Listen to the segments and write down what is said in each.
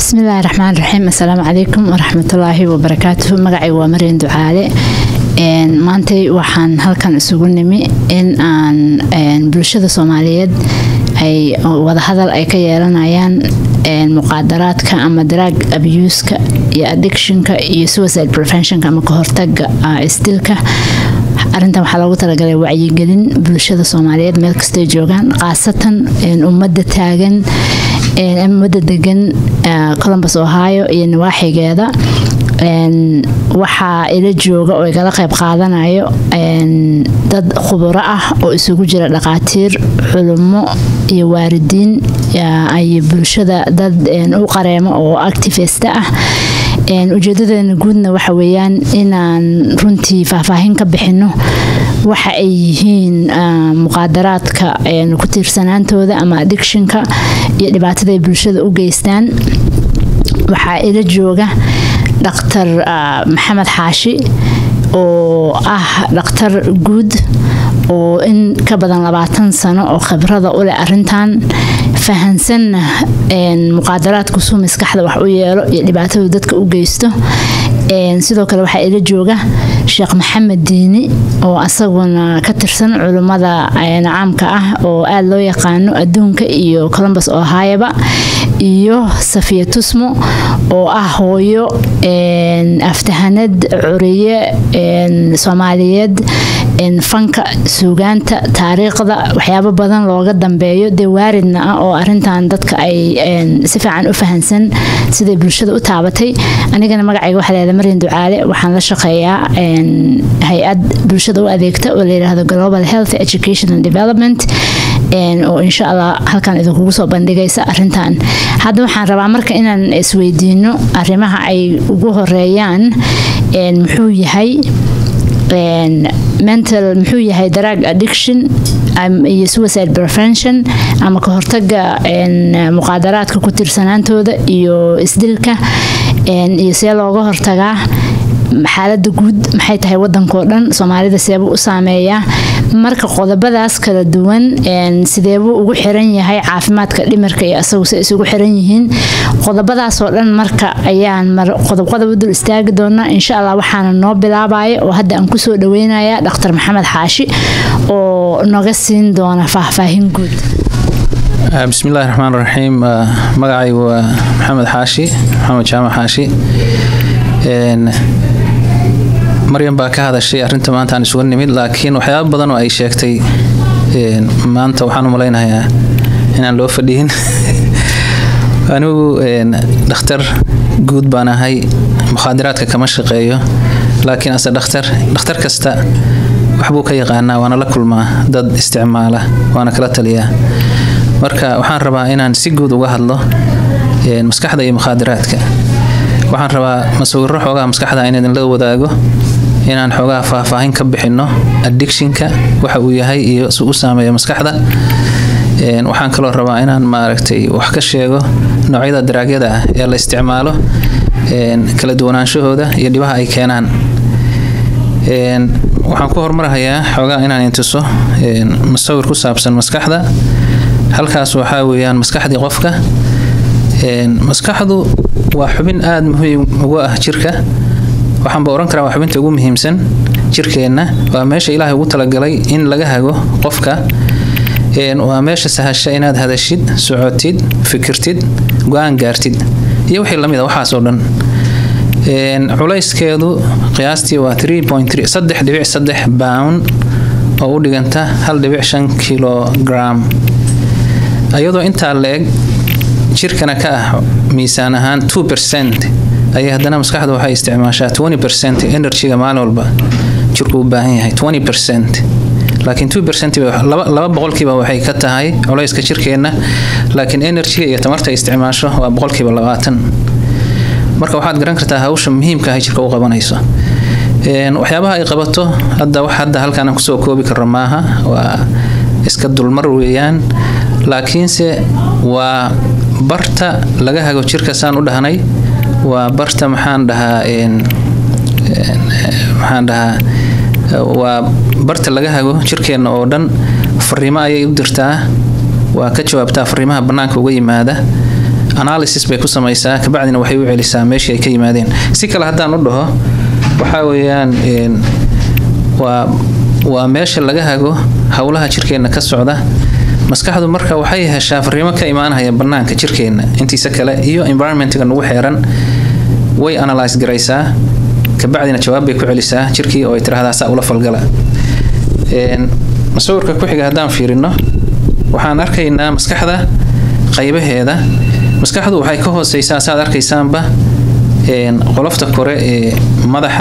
bismillaahi raxmaan raxiim assalaamu calaykum waraxmatullaahi wabarakaatuhu magacay waa maryan ducaale maantay waxaan halkan isugu nimi in aan bulshada soomaaliyeed ay wadahadal ay ka yeelanayaan muqaadaraadka ama daraag abuuska iyo addictionka iyo suicide preventionka ama kahortaga isdilka arintan waxaa loogu talagalay wacyigelin bulshada soomaaliyeed meel kastay joogaan khaasatan ummadda taagan ummadda degan columbus ohio iyo nawaaxigeeda waxaa ila jooga oo igala qayb qaadanayo dad khuburo ah oo isugu jira dhaqaatiir culummo iyo waaridiin ay bulshada dad u qareemo oo activista ah ujeedadeena guudna waxa weeyaan inaan runtii faahfaahin ka bixino waxa ay yihiin muqaadaraadka ku tiirsanaantooda ama addictionka iyo dhibaatada ay bulshada u geystaan waxaa ila jooga dhaktar maxamed xaashi oo ah dhakhtar guud oo in ka badan labaatan sano oo khibrada u leh arintan fahansanna muqaadaraadku suu maskaxda wax u yeelo iyo dhibaatadu dadka u geysto sidoo kale waxaa ila jooga sheekh maxamed diini oo asaguna ka tirsan culummada caamka ah oo aada loo yaqaano adduunka iyo columbus ohayaba iyo safiya tusmo oo ah hooyo aftahanad curiye soomaaliyeed fanka suugaanta taariikhda waxyaabo badan looga dambeeyo dee waaridna ah oo arintan dadka ay si fiican u fahansan siday bulshada u taabatay anigana magacayga waxaa leedahay maryan ducaale waxaan la shaqeeyaa hay-ad bulshada u adeegta oo layidhaahdo global health education and development oo insha allah halkan idinkugu soo bandhigaysa arintan hadda waxaan rabaa marka inaan isweydiino arrimaha ay ugu horeeyaan muxuu yahay mental muxuu yahay drug addiction iyo suicide prevention ama ka hortaga muqaadaraadka ku tiirsanaantooda iyo isdilka iyo see looga hortagaa xaalada guud maxay tahay wadankao dhan soomaalida seebuu u saameeyaa marka qodobadaas kala duwan sideebuu ugu xiran yahay caafimaadka dhimirka iyo asagu se isugu xiran yihiin qodobadaasoo dhan marka ayaan qodobqodob u dul istaagi doonaa insha allah waxaana noo bilaabaya oo hadda aan kusoo dhaweynaya dhaktar maxamed xaashi oo noga siin doona faahfaahin guud bismillahi raxmaan raxiim magacaygu waa maxamed xaashi maxamed jaamac xaashi maryan baa ka hadashay arinta maanta aan isugu nimid laakiin waxyaaba badan oo ay sheegtay maanta waxaan u malaynayaa inaan loo fadhiyin anigu dhakhtar guud baan ahay mukhaadiraadka kama shaqeeyo laakiin ase dhakhtar dhakhtar kasta waxbuu ka yaqaanaa waana la kulmaa dad isticmaala waana kala taliyaa marka waxaan rabaa inaan si guud uga hadlo maskaxda iyo mukhaadiraadka waxaan rabaa masawiro xoogaha maskaxda in idinla wadaago inaan xoogaha faahfaahin ka bixino addictionka waxa uu yahay iyo si u saameeyo maskaxda waxaan kaloo rabaa inaan maaragtay wax ka sheego noocyada daraagyada ah ee la isticmaalo kala duwanaanshahooda iyo dhibaha ay keenaan waxaan ku hormarahayaa xoogaha inaan intuso masawir ku saabsan maskaxda halkaas waxaa weeyaan maskaxdii qofka maskaxdu waa xubin aada muhiim ugu ah jirka waxaanba ohan karaa waa xubinta ugu muhiimsan jirkeenna waa meesha ilaahay ugu talagalay in laga hago qofka waa meesha sahasha inaad hadashid socotid fikirtid go-aan gaartid iyo wixii lamid a waxaas oo dhan culayskeedu qiyaastii waa saddex dhibic saddex bound oo u dhiganta hal dhibic shan kilogram iyadoo intaa la-eg jirkana ka ah miisaan ahaan two percent ayay haddana maskaxda waxay isticmaashaa twenty percent energyga maalin walba jirku u baahan yahay twenty percent laakiin two percent laba boqolkiiba waxay ka tahay culayska jirkeenna laakiin energyga iyo tamarta ay isticmaasho waa boqolkiiba labaatan marka waxaad garan kartaa hawsha muhiimka ah jirka u qabanayso waxyaabaha ay qabato hadda wax hadda halkaan kusoo koobi karo maaha waa iska dulmar weeyaan laakiinse waa barta laga hago jirka saan u dhahnay waa barta maxaan dhahaa maxaan dhahaa waa barta laga hago jirkeenna oo dhan fariimo ayay u dirtaa waa ka jawaabtaa fariimaha bannaanka uga yimaada analysis bay ku samaysaa kabacdina waxay u celisaa meeshii ay ka yimaadeen si kale haddaan u dhaho waxaa weeyaan waa waa meesha laga hago howlaha jirkeenna ka socda maskaxdu marka waxay heshaa fariimo ka imaanaya banaanka jirkeenna intiisa kale iyo environmentga nagu xeeran way analyse garaysaa kabacdina jawaab bay ku celisaa jirkii oo ay tiraahdaa saa ula falgala sawirka ku xiga haddaan fiirino waxaan arkaynaa maskaxda qaybaheeda maskaxdu waxay ka hooseysaa saad arkaysaanba qolofta kore ee madaxa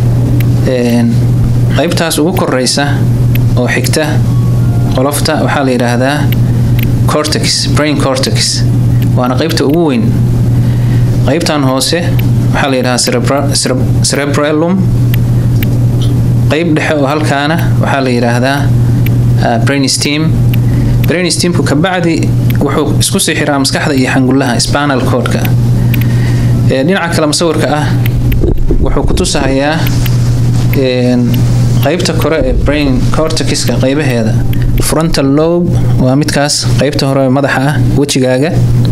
qaybtaas ugu koreysa oo xigta qolofta waxaa la yidhaahdaa cortex brain cortex waana qaybta ugu weyn qaybtan hoose waxaa la yidhahdaa cerebrellum qayb dhexe oo halkaana waxaa la yidhaahdaa brain steam brain steamku kabacdi wuxuu isku sii xiraa maskaxda iyo xangullaha spanal codka dhinaca kale musawirka ah wuxuu ku tusahayaa qaybta kore ee brain cortexka qaybaheeda frontal lobe waa midkaas qaybta hore madaxa ah wejigaaga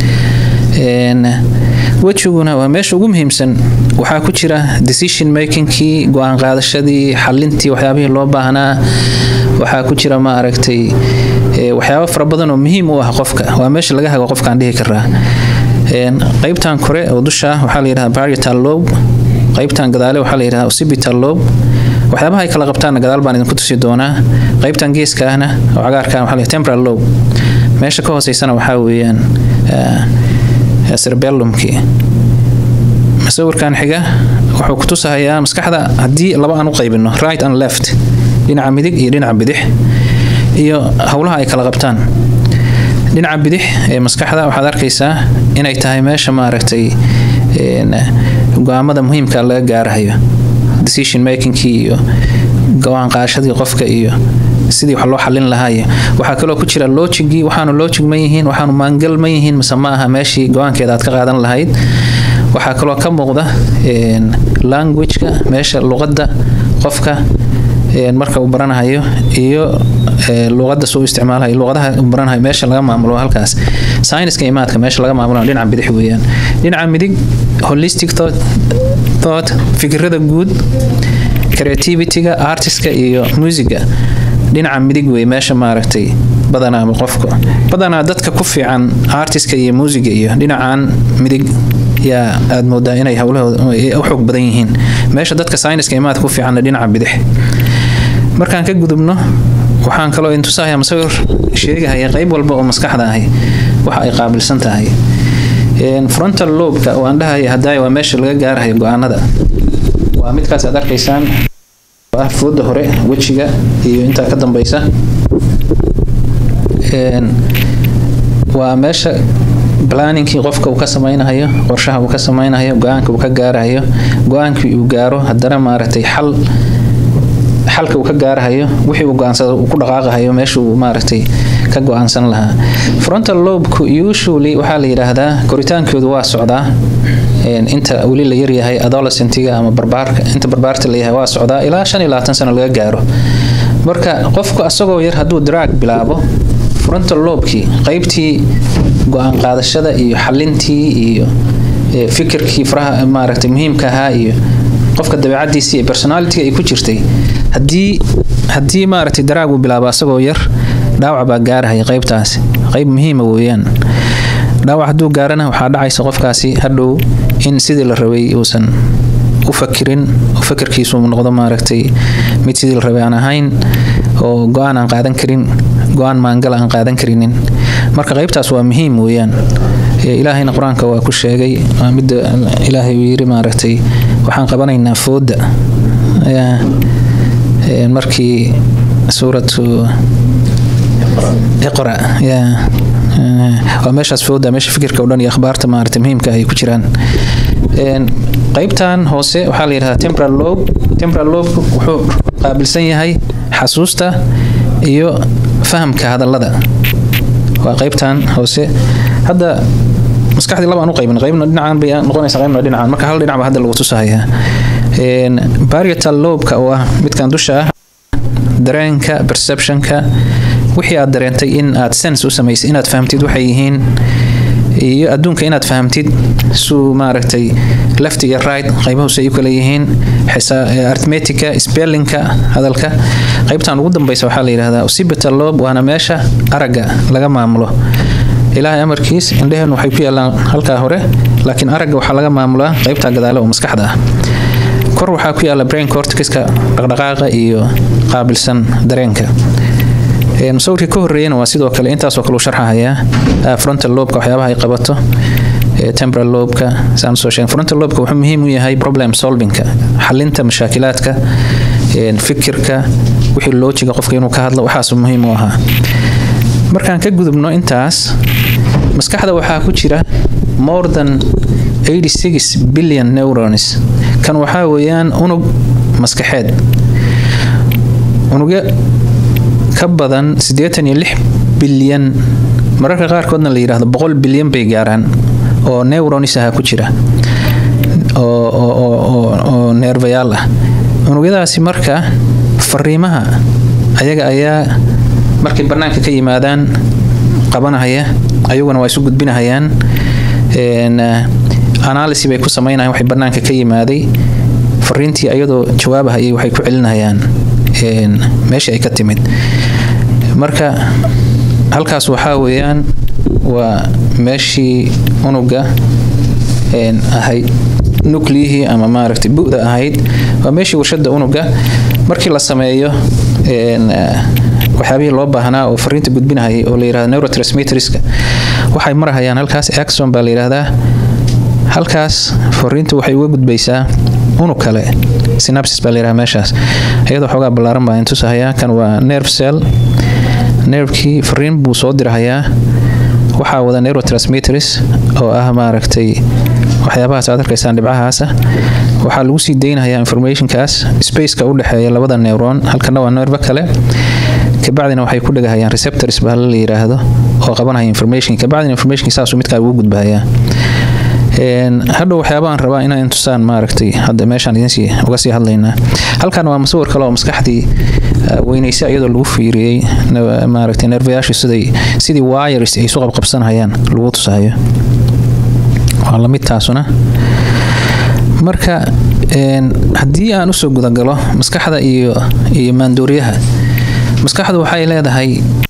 wejiguna waa meesha ugu muhiimsan waxaa ku jira decision makingkii go-aan qaadashadii xalintii waxyaabihii loo baahnaa waxaa ku jira ma aragtay waxyaabo fara badan oo muhiim u ah qofka waa meesha laga hago qofkaan dhihi karaa qaybtan kore oo dusha waxaa la yidhahdaa parietal lobe qaybtan gadaale waxaa la yidhahdaa occipital lobe waxyaabaha ay kala qabtaanna gadaal baan idinku tusi doonaa qaybtan geeska ahna oo cagaarka waxaa la temporal lobe meesha ka hooseysana waxaa weeyaan cerebellumkii sawirkan xiga wuxuu ku tusahayaa maskaxda haddii laba aan u qaybino right and left dhinaca midig iyo dhinaca bidix iyo howlaha ay kala qabtaan dhinaca bidix ee maskaxda waxaad arkaysaa inay tahay meesha maaragtay go-aamada muhiimka laga gaarahayo decision makingkii iyo go-aan qaadashadii qofka iyo sidii wax loo xalin lahaa iyo waxaa kaloo ku jira logigii waxaanu logig ma yihiin waxaanu maangal ma yihiin mise ma aha meeshii go-aankeeda aad ka qaadan lahayd waxaa kaloo ka muuqda languageka meesha luqadda qofka marka uu baranahayo iyo luqadda suu isticmaalayo luqadaha uu baranahayo meesha laga maamulo halkaas sayniska imaadka meesha laga maamulo dhinaca bidix weeyaan dhinaca midig holistic thought, thought fikirada guud creativityga artiska iyo musiga dhinaca midig wey meesha maaragtay badanaa qofka badanaa dadka ku fiican artiska iyo muusiga iyo dhinacan midig yaa aad moodaa inay howlahooda u xoog badan yihiin meesha dadka sayniska imaad ku fiicanna dhinaca bidix markaan ka gudubno waxaan kaloo intusahaya masawir sheegahaya qayb walba oo maskaxda ahi waxa ay qaabilsan tahay frontal lobka oo aan dhahaya hadaaya waa meesha laga gaarahayo go-aanada waa midkaas aad arkaysaan ah fooda hore wejiga iyo intaa ka dambeysa waa meesha planningkii qofka uu ka samaynayo qorshaha uu ka samaynayo go-aanka uu ka gaarahayo go-aankii uu gaaro haddana maaragtay xal xalka uu ka gaarahayo wixii uu go-aansada uu ku dhaqaaqahayo meesha uu maaragtay ka go-aansan lahaa frontal lobku usually waxaa la yidhaahdaa koritaankoodu waa socdaa inta weli la yaryahay adolescentiga ama barbaarka inta barbaarta la yahay waa socdaa ilaa shan iyo labaatan sano laga gaaro marka qofku asagoo yar hadduu drag bilaabo frontal lobkii qaybtii go-aan qaadashada iyo xalintii iyo fikirkii faraha maaragtay muhiimka ahaa iyo qofka dabeecadiisii iyo personalitiga ay ku jirtay haddii haddii maaragtay daraag uu bilaabo asagoo yar dhaawac baa gaarahaya qaybtaasi qayb muhiima weeyaan dhaawac hadduu gaarana waxaa dhacaysa qofkaasi hadhow in sidii la rabay uusan u fakirin oo fakirkiisu noqdo maaragtay mid sidii la rabay aan ahayn oo go-aan aan qaadan karin go-aan maangal aan qaadan karinin marka qaybtaas waa muhiim weeyaan ilaahayna qur-aanka waa ku sheegay waa midda ilaahay uu yiri maaragtay waxaan qabanaynaa fooda markii suuratu iqra waa meeshaas fooda meesha fikirka o dhan iyo akhbaarta maaragtay muhiimka ay ku jiraan qaybtan hoose waxaa la yidhahdaa temporal lobe temporal lobe wuxuu qaabilsan yahay xasuusta iyo fahamka hadallada waa qaybtan hoose hadda maskaxdii laba aan u qaybin qaybna dhinacan bay noqonaysa qaybna dhinacan marka hal dhinac baa hadda lagu tusahayaa parietal lobeka oo ah midkan dusha ah dareenka perceptionka wixii aad dareentay in aad sense u samaysay inaad fahamtid waxay yihiin iyo adduunka inaad fahamtid suu maaragtay left iyo right qaybahuus ay u kala yihiin arithmetica spellinka hadalka qaybtan ugu dambeysa waxaa la yidhahdaa occipital lobe waana meesha aragga laga maamulo ilaahay amarkiis indheheen waxay ku yaalaan halkaa hore laakiin aragga waxaa laga maamulaa qaybta gadaale oo maskaxda ah kor waxaa ku yaala brain cortixiska dhaqdhaqaaqa iyo qaabilsan dareenka musawirkii ka horeeyana waa sidoo kale intaasoo kale u sharxahayaa frontal lobka waxyaabaha ay qabato temporal lobka saan soo sheegay frontal lobka wuxuu muhiim u yahay problem solvingka xalinta mashaakilaadka fikirka wixii loojiga qofka inuu ka hadlo waxaas muhiim u ahaa markaan ka gudubno intaas maskaxda waxaa ku jira more than 86 billion neurons kan waxaa weeyaan unug maskaxeed unugyo ka badan siddeetan iyo lix bilyan mararka qaarkoodna la yidhaahdo boqol bilyan bay gaaraan oo neuronis aha ku jira oo neervayaal ah unugyadaasi marka fariimaha ayaga ayaa markay bannaanka ka yimaadaan qabanahaya ayaguna waa isu gudbinahayaan analysi bay ku samaynayan waxay bannaanka ka yimaaday fariintii ayadoo jawaabahayay waxay ku celinayaan meeshii ay ka timid marka halkaas waxaa weeyaan waa meeshii unuga ahayd nucliyihii ama maaragtay bu'da ahayd waa meeshii warshada unuga markii la sameeyo waxyaabihii loo baahnaa oo fariinta gudbinahayay oo la yirahdo neurotransmitterska waxay marahayaan halkaas axon baa la yidhaahdaa halkaas fariinta waxay uga gudbaysaa unug kale synapsis baa la yidhaha meeshaas iyadoo xoogaa ballaaran baa intusahayaa kan waa nerve cell nervekii fariin buu soo dirahayaa waxaa wada neurotransmitters oo ah maaragtay waxyaabahaas aad arkaysaan dhibcahaasa waxaa lagu sii deynayaa informationkaas spaceka u dhexeeya labada neuron halkana waa nerve kale kabacdina waxay ku dhegahayaan receptors baa la yiraahdo oo qabanaya information kabacdina information saasuu midkaa ugu gudbahayaa hadhow waxyaabahan rabaa inaan tusaan maaragtay hadda meeshaan idinsii uga sii hadlaynaa halkan waa masawir kale oo maskaxdii weynaysa iyadoo lagu fiiriyey maaragtay nervayaashu siday sidii wires ay isu qabqabsanayaan lagu tusayo waa lamid taasuna marka haddii aan usoo gudagalo maskaxda iyo iyo maandooriyaha maskaxdu waxay leedahay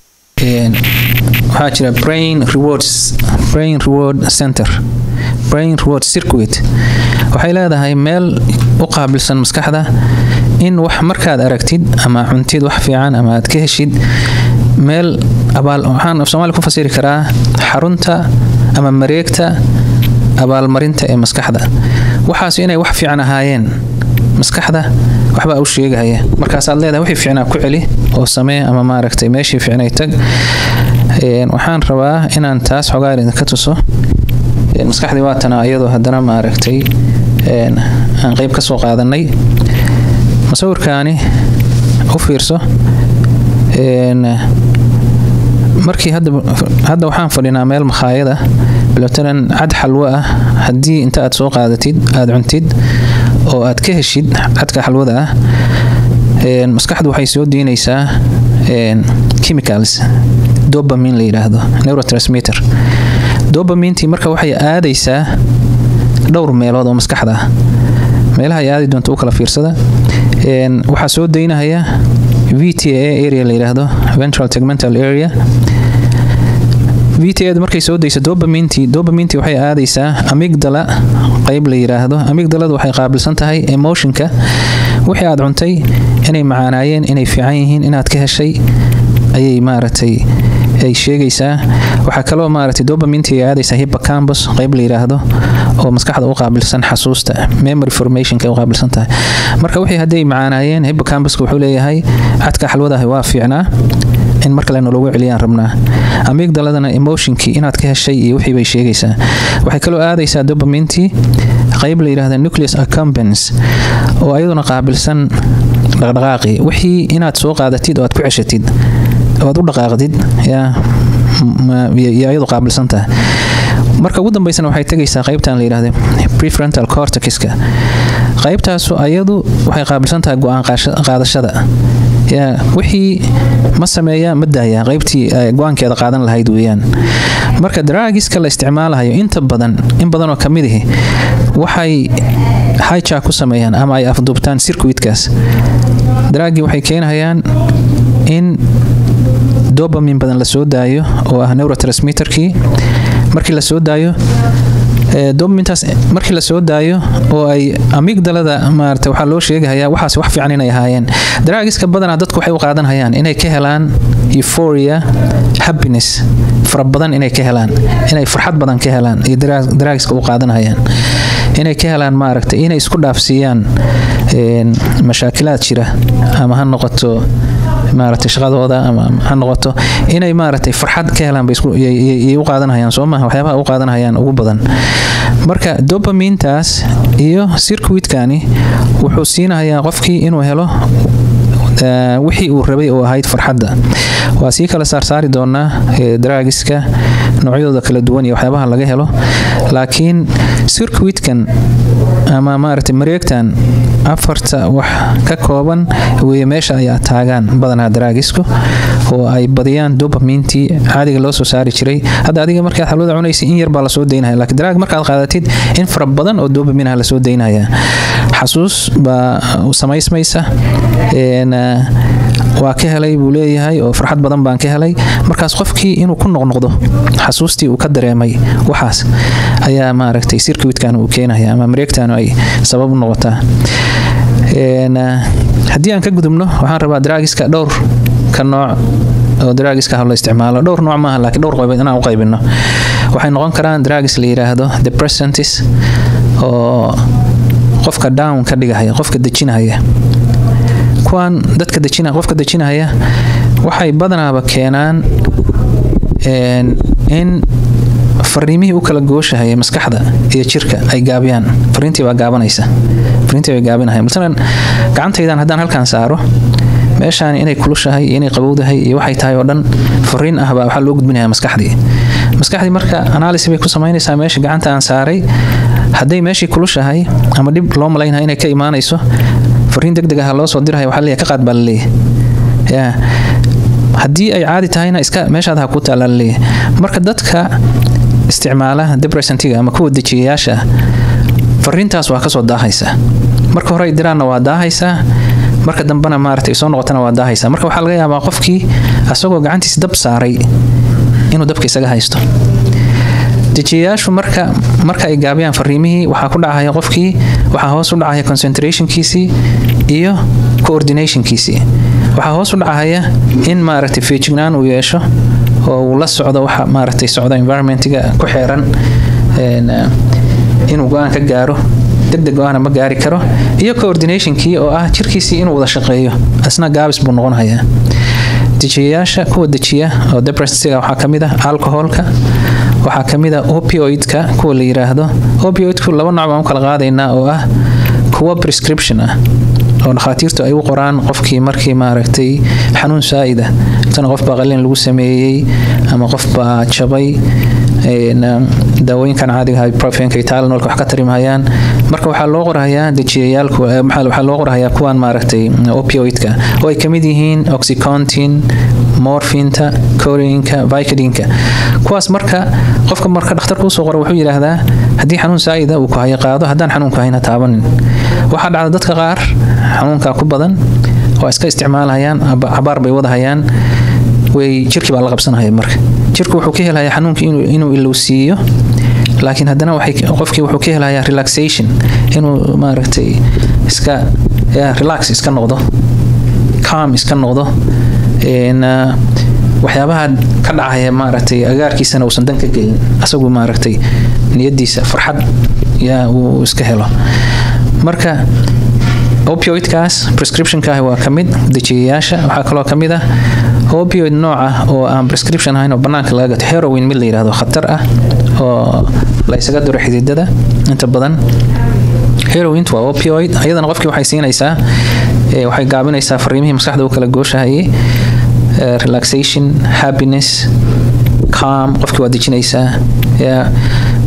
waxaa jira brain rewards brain reward center brain reward circuit waxay leedahay meel u qaabilsan maskaxda in wax markaad aragtid ama cuntid wax fiican ama aad ka heshid meel abaal waxaan af soomaali ku fasiri karaa xarunta ama mareegta abaalmarinta ee maskaxda waxaas inay wax fiican ahaayeen maskaxda waxbaa u sheegahaya markaasaad leedahay wixii fiicnaa ku celi oo samee ama maaragtay meeshii fiicnay tag waxaan rabaa inaan taas xogaa idinka tuso maskaxdii waatana iyadoo haddana maaragtay aan qeyb ka soo qaadanay masawirkaani u fiirso markii hadda waxaan fadhinaa meel makhaayada bilatanan cad xalwo ah haddii inta aad soo qaadatid aada cuntid oo aad ka heshid cadka xalwada ah maskaxdu waxay soo diinaysaa chemicals dobamin la yidhaahdo neurotransmitter dobamintii marka waxay aadaysaa dhowr meelood oo maskaxda ah meelaha ay aadi doonto u kala fiirsada waxaa soo daynahaya v t a area la yidhaahdo ventral tegmental area v t a markay soo dayso dobamintii dobamintii waxay aadaysaa amigdala qeyb la yidhaahdo amigdaladu waxay qaabilsan tahay emotionka wixii aad cuntay inay macaanaayeen inay fiican yihiin inaad ka heshay ayay maaragtay ay sheegaysaa waxaa kaloo maaragtay dobamintii ay aadaysaa hippocampus qeyb la yidhaahdo oo maskaxda u qaabilsan xasuusta memory formationka u qaabilsan tahay marka wixii hadday macaanaayeen hippocampuska wuxuu leeyahay cadka xalwadahi waa fiicnaa in mar kalena loogu celiyaan rabnaa amigdaladana emotionkii inaad ka heshay iyo wixii bay sheegaysaa waxay kaloo aadaysaa dobamintii qeyb la yidhaahda nucleus accumbens oo ayaduna qaabilsan dhaqdhaqaaqii wixii inaad soo qaadatid oo aad ku ceshatid oo aad u dhaqaaqdid yaa iyadu qaabilsan tahay marka ugu dambeysana waxay tegaysaa qeybtan la yidhahda prefrontal cortexka qeybtaasu ayadu waxay qaabilsan tahay go-aan qaadashada yaa wixii ma sameeya ma daaya qaybtii go-aankeeda qaadan lahayd weeyaan marka daraagiska la isticmaalahayo inta badan in badanoo ka mid ahi waxay hija ku sameeyaan ama ay afduubtaan sirkuitkaas daraagii waxay keenahayaan in dobamin badan la soo daayo oo ah neurotransmitterkii markii la soo daayo dobamintaas markii la soo daayo oo ay amigdalada maarata waxaa loo sheegahayaa waxaas wax fiican inay ahaayeen daraagiska badanaa dadku waxay u qaadanhayaan inay ka helaan euphoria happiness fara badan inay ka helaan inay farxad badan ka helaan iyo daraagiska u qaadanhayaan inay ka helaan maaragta inay isku dhaafsiiyaan mashaakilaad jira ama ha noqoto maaragtay shaqadooda ama ha noqoto inay maaragtay farxad ka helaan bay u qaadanhayaan soo maaha waxyaabaha u qaadanhayaan ugu badan marka dobamintaas iyo sirkuitkani wuxuu siinahayaa qofkii inuu helo wixii uu rabay oo ahayd farxadda waa sii kala saarsaari doonaa daraagiska noocyadooda kala duwan iyo waxyaabaha laga helo laakiin sirkuitkan ama maaragtay mareegtan afarta wax ka kooban weeye meesha ay taagaan badanaa daraagisku oo ay badiyaan dobamintii caadiga loo soo saari jiray hadda adiga markaad xalwada cunaysa in yar baa lasoo daynaya lakiin daraag markaad qaadatid in fara badan oo dobaminaha lasoo daynaya xasuus baa samaysmaysa waa ka helay buu leeyahay oo farxad badan baan ka helay markaas qofkii inuu ku noqnoqdo xasuustii uu ka dareemay waxaas ayaa maaragtay sirkuitkan uu keenaya ama mareegtan ay sabab u noqotaa haddii aan ka gudubno waxaan rabaa daraagiska dhowr ka nooc oo daraagiska la isticmaalo dhowr nooc maaha laakiin dhowr qaybood inaan u qaybino waxay noqon karaan daraagis la yiraahdo depressantis oo qofka down ka dhigahaya qofka dejinahaya kuwan dadka dejina qofka dejinahaya waxay badanaaba keenaan in fariimihii u kala gooshahaya maskaxda iyo jirka ay gaabiyaan fariintii baa gaabanaysa fariintii bay gaabinahayan masalan gacantaydan haddaan halkan saaro meeshaan inay kulushahay iyo inay qabowdahay iyo waxay tahay oo dhan fariin ah baa waxaa loo gudbinaya maskaxdii maskaxdii marka analysis bay ku samaynaysaa meesha gacanta aan saaray hadday meeshii kulushahay ama dhib loo malaynaya inay ka imaanayso fariin deg deg ah loo soo diraya waxaa leeyahay ka qaad baa laleeyahay yaa haddii ay caadi tahayna iska meeshaad ha ku taalla laleeyahay marka dadka isticmaala depressantiga ama kuwa dejiyayaasha fariintaas waa kasoo daahaysa marka hore ay diraanna waa daahaysaa marka dambena maaragtay soo noqotana waa daahaysaa marka waxaa laga yaabaa qofkii asagoo gacantiis dab saaray inuu dabka isaga haysto dejiyayaashu marka marka ay gaabiyaan fariimihii waxaa ku dhacaya qofkii waxaa hoos u dhacaya concentrationkiisii iyo coordinationkiisii waxaa hoos u dhacaya in maaragtay feejignaan uu yeesho oo uu la socdo waxa maaragtay socda environmentiga ku xeeran inuu go-aan ka gaaro degdeg go-aana ma gaari karo iyo coordinationkii oo ah jirkiisii inuu wada shaqeeyo asna gaabis buu noqonayaa dejiyayaasha kuwa dejiya oo depressiga waxaa ka mid ah alcoholka waxaa ka mid ah opioidka kuwa la yiraahdo opioidku laba nooc baan u kala qaadaynaa oo ah kuwa prescription ah oo dhakhaatiirtu ay u qoraan qofkii markii maaragtay xanuun saa'ida tana qof baa qalin lagu sameeyey ama qof baa jabay daawooyinkan caadiga ah profenka iyo tylenolka wax ka tarimhayaan marka waxaa loo qorahayaa dejiyayaalku waxaa loo qorahayaa kuwan maaragtay opioidka oo ay kamid yihiin oxycontin morfinta corinka vicodinka kuwaas marka qofka marka dhakhtarka usoo qora wuxuu yidhaahdaa haddii xanuun saa'ida uu ku hayo qaado haddaan xanuunku hayna taabanin waxaa dhacda dadka qaar xanuunka ku badan oo iska isticmaalahayaan cabaar bay wadahayaan way jirkii baa la qabsanaya marka jirku wuxuu ka helayaa xanuunkii inuu ilowsiiyo laakiin haddana qofkii wuxuu ka helayaa relaxation inuu maaragtay iska relax iska noqdo calm iska noqdo waxyaabaha ka dhacaya maaragtay agaarkiisana uusan dan ka gelin asagu maaragtay niyadiisa farxad yaa uu iska helo marka opioidkaas prescriptionka ah waa ka mid dejiyayaasha waxaa kaloo ka mid ah opioid nooc ah oo aan prescription ahayn oo bannaanka laga gato heroin mid la yidhahdo khatar ah oo la isaga duro xididada inta badan heroint waa opioid ayadana qofkii waxay siinaysaa waxay gaabinaysaa fariimihii maskaxda u kala gooshahayay relaxation happiness calm qofkii waa dejinaysaa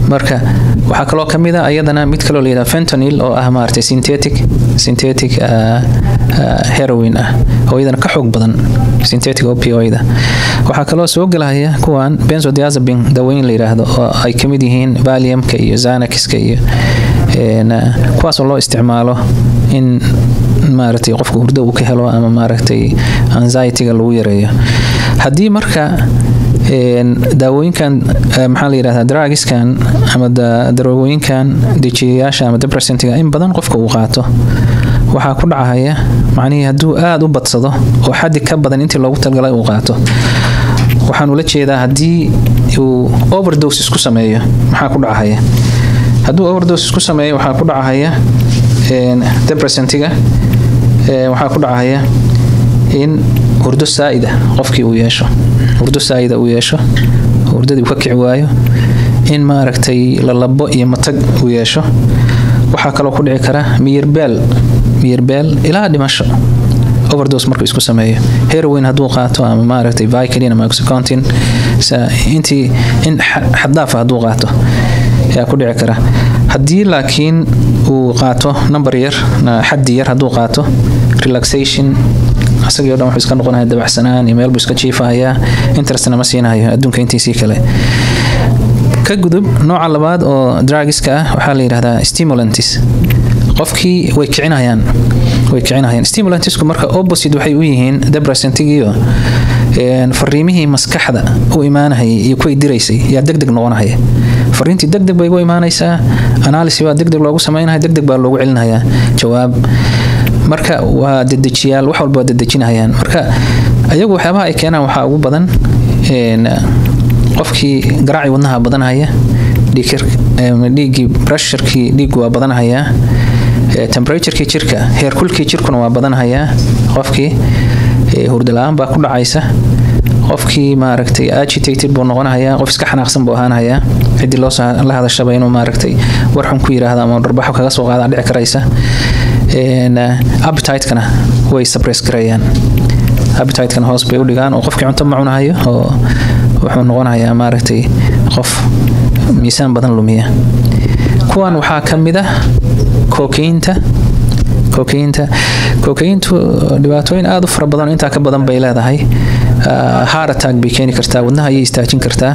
marka waxaa kaloo ka mid a ayadana mid kaloo layidhaha fentanil oo ah maaragtay synthetic synthetic uh, uh, heroin ah oo iyadana ka xoog badan synthetic opioid waxaa kaloo soo gelaya kuwan benzodiazepine dawooyin la yidhaahdo oo ay ka mid yihiin valiumka iyo xanaxka iyo kuwaasoo loo isticmaalo in maaragtay qofka hurdo uu ka helo ama maaragtay anxietyga lagu yareeyo haddii marka daawooyinkan maxaa la yidhahdaa dragiskan ama daroogooyinkan dejiyayaasha ama depressantga in badan qofka uu qaato waxaa ku dhacaya macnihii hadduu aada u badsado oo xaddi ka badan intii loogu talgalay uu qaato waxaan ula jeedaa haddii uu overdose isku sameeyo maxaa ku dhacaya hadduu overdose isku sameeyo waxaa ku dhacaya depressantiga waxaa ku dhacaya in hurdo saa'ida qofkii uu yeesho hurdo saa'ida uu yeesho hurdadii uu ka kici waayo in maaragtay lalabo iyo matag uu yeesho waxaa kaloo ku dhici kara miyirbeel miyirbeel ilaa dhimasho overdose markuu isku sameeyo heroin hadduu qaato ama maaragtay vicodin ama oxycontin intii in xaddaafa hadduu qaato ayaa ku dhici kara haddii laakiin uu qaato number yar xaddi yar hadduu qaato relaxation asagii o dhan wuxuu iska noqonaya dabacsanaan iyo meel buu iska jiifahayaa interestna ma siinahayo adduunka intiisii kale ka gudub nooca labaad oo dragiska ah waxaa la yidhahdaa stimulantis qofkii way kicinayaan way kicinayaan stimulantisku marka opposite waxay u yihiin depressantigiyo fariimihii maskaxda u imaanahayay iyo kuway diraysay yaa deg deg noqonahaya fariintii deg deg bay ugu imaanaysaa analysis baa deg deg loogu samaynaya deg deg baa loogu celinayaa jawaab marka waa dedejiyaal wax walba waa dedejinayaan marka ayagu waxyaabaha ay keenaan waxaa ugu badan qofkii garaacii wadnaha badanhaya dhiiggii pressurkii dhiiggu waa badanhayaa temperaturekii jirka heerkulkii jirkuna waa badanhayaa qofkii hurdala-aan baa ku dhacaysa qofkii maaragtay agitated buu noqonahayaa qof iska xanaaqsan buu ahaanahayaa ciddii loo la hadashaba inuu maaragtay warxun ku yiraahdo ama dharbaxo kaga soo qaadaan dhici karaysa appetite-kana way suppress garayaan appetite-kana hoos bay u dhigaan oo qofkii cunto ma cunahayo oo wuxuu noqonayaa maaragtay qof miisaan badan lumiya kuwan waxaa ka mid ah kookaynta kookaynta kookayntu dhibaatooyin aada u fara badan intaa ka badan bay leedahay heart attack bay keeni kartaa wadnaha ayay istaajin kartaa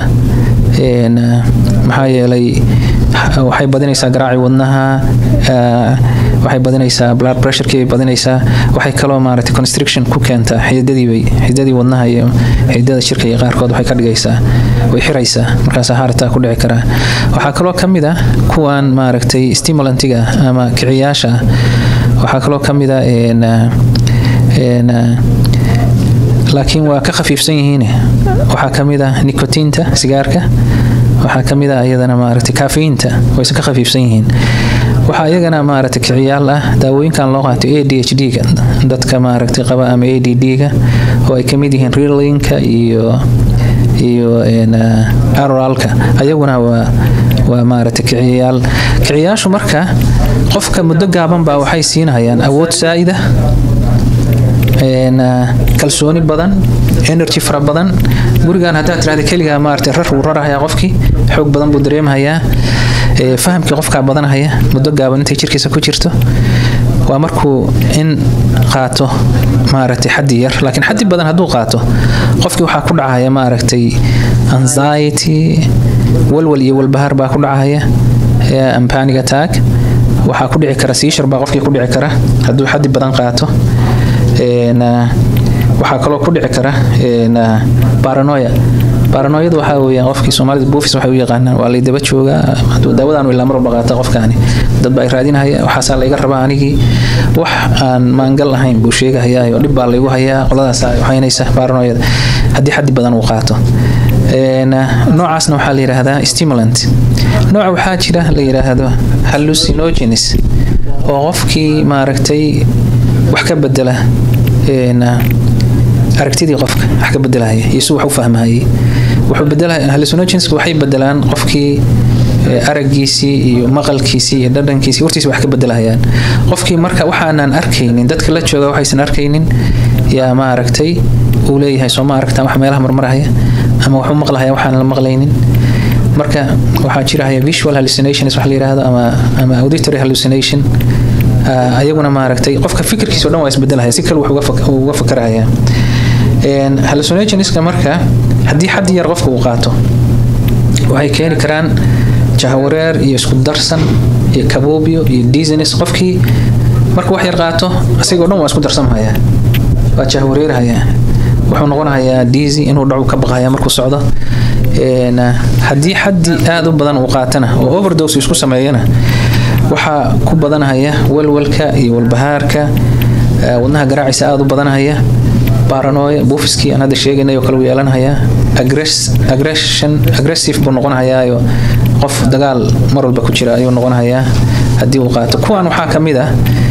maxaa yeelay waxay badinaysaa garaaci wadnaha waxay badinaysaa blood pressurekii bay badinaysaa waxay kaloo maaragtay constriction ku keentaa xididadiibay xididadii wadnaha iyo xididada jirka iyo qaarkood waxay ka dhigaysaa way xiraysaa markaasaa heart attack ku dhici karaa waxaa kaloo ka mid ah kuwan maaragtay stimulantiga ama kiciyaasha waxaa kaloo ka mid ah laakiin waa ka khafiifsan yihiin waxaa ka mid ah nikotiinta sigaarka waxaa ka mid ah iyadana maaragtay kaafiyiinta wayse ka khafiifsan yihiin waxaa iyagana maaragtay kiciyaal ah daawooyinkan loo qaato a d h d-ga dadka maaragtay qaba ama a d d-ga oo ay ka mid yihiin rilinka iyo iyo aroralka ayaguna waa waa maaragtay kiciyaal kiciyaashu marka qofka muddo gaaban baa waxay siinayaan awood saa'ida kalsooni badan energy fara badan gurigan haddaad tirahda keligaa maaragtay rar wuu rarahayaa qofkii xoog badan buu dareemahayaa fahamkii qofkaa badanahaya muddo gaaban intay jirkiisa ku jirto waa markuu in qaato maaragtay xaddi yar laakiin xaddi badan hadduu qaato qofkii waxaa ku dhacaya maaragtay anxiety walwal iyo walbahaar baa ku dhacaya ampanic attack waxaa ku dhici kara siishar baa qofkii ku dhici kara hadduu xaddi badan qaato waxaa kaloo ku dhici kara baranoya baranoyada waxaa weeyaan qofkii soomaalida buufis waxay u yaqaanaan waa lay daba joogaa hadduu daawadaan ilaa marwalba qaata qofkaani dad baa ay raadinahaya waxaasaa layga rabaa anigii wax aan maangal ahayn buu sheegahayaa oo dhib baa laygu hayaa qoladaas waxaynaysa baranoyada haddii xaddi badan uu qaato noocaasna waxaa la yidhaahdaa stimulant nooca waxaa jira la yidhaahdo hallucinogenes oo qofkii maaragtay wax ka bedela aragtidii qofka wax ka bedelahaya iyo si wax u fahmahayay wuxuu bedelahay hallucinogenska waxay bedelaan qofkii araggiisii iyo maqalkiisii iyo dhadhankiisii hortiisa wax ka bedelahayaan qofkii marka waxaanan arkaynin dadka la jooga waxaysan arkaynin yaa maaragtay uu leeyahay soo ma aragtaan wax meelaha marmarahaya ama waxu maqlahaya waxaan la maqlaynin marka waxaa jirahaya visual hallucinations wax la yiraahdo ama ama auditory hallucination ayaguna maaragtay qofka fikirkiisa o dhan waa isbedelaya si kale wax uga fakaraya hallucinationska marka haddii xad yar qofka uu qaato waxay keeni karaan jahawareer iyo isku darsan iyo kaboobyo iyo dizines qofkii marka wax yar qaato asagoo dhan waa isku darsamhaya waa jahawareerhaya wuxuu noqonayaa dizy inuu dhacu ka baqaya markuu socdo haddii xaddi aada u badan uu qaatana oo overdose isku sameeyana waxaa ku badanhaya walwalka iyo walbahaarka wadnaha garaacisa aada u badanhaya baranoya buufiskii aan hadda sheegaynay oo kale uu yeelanhayaa aggressive buu noqonhayaayo qof dagaal mar walba ku jira ayuu noqonhayaa haddii uu qaato kuwan waxaa ka mid ah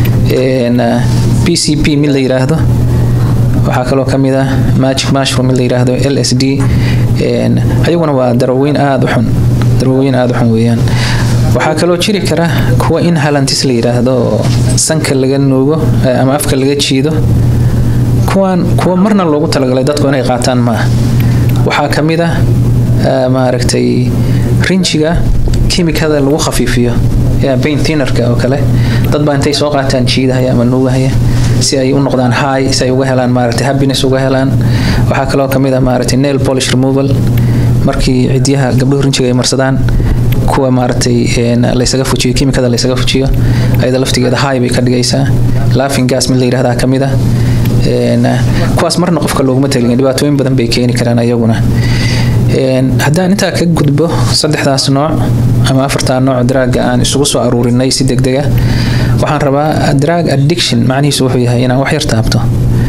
p c p mid la yiraahdo waxaa kaloo ka mid ah magic mushroom mid la yiraahdo l s d ayaguna waa daraweyn aada u xun daraweyn aada u xun weeyaan waxaa kaloo jiri kara kuwa inhalantis la yiraahdo oo sanka laga nuugo ama afka laga jiido kuwan kuwa marna loogu talagalay dadku inay qaataan maaha waxaa ka mid ah maaragtay rinjiga kimikada lagu khafiifiyo bain tinerka oo kale dad baa intay soo qaataan jiidahaya ama nuugahaya si ay u noqdaan high si ay uga helaan maaragtay happiness uga helaan waxaa kaloo ka mid ah maaragtay nail polish removal markii cidyaha gabdhuhu rinjiga ay marsadaan kuwa maaragtay laysaga fujiyo kimikada laysaga fujiyo ayada laftigeeda high bay ka dhigaysaa laughing gas mid la yidhahdaa ka mid ah kuwaas marna qofka looguma talin dhibaatooyin badan bay keeni karaan ayaguna haddaan intaa ka gudbo saddexdaas nooc ama afartaa nooc daraaga aan isugu soo aruurinay si degdega waxaan rabaa drag addiction macnihiisu wuxuu yahay inaan wax yar taabto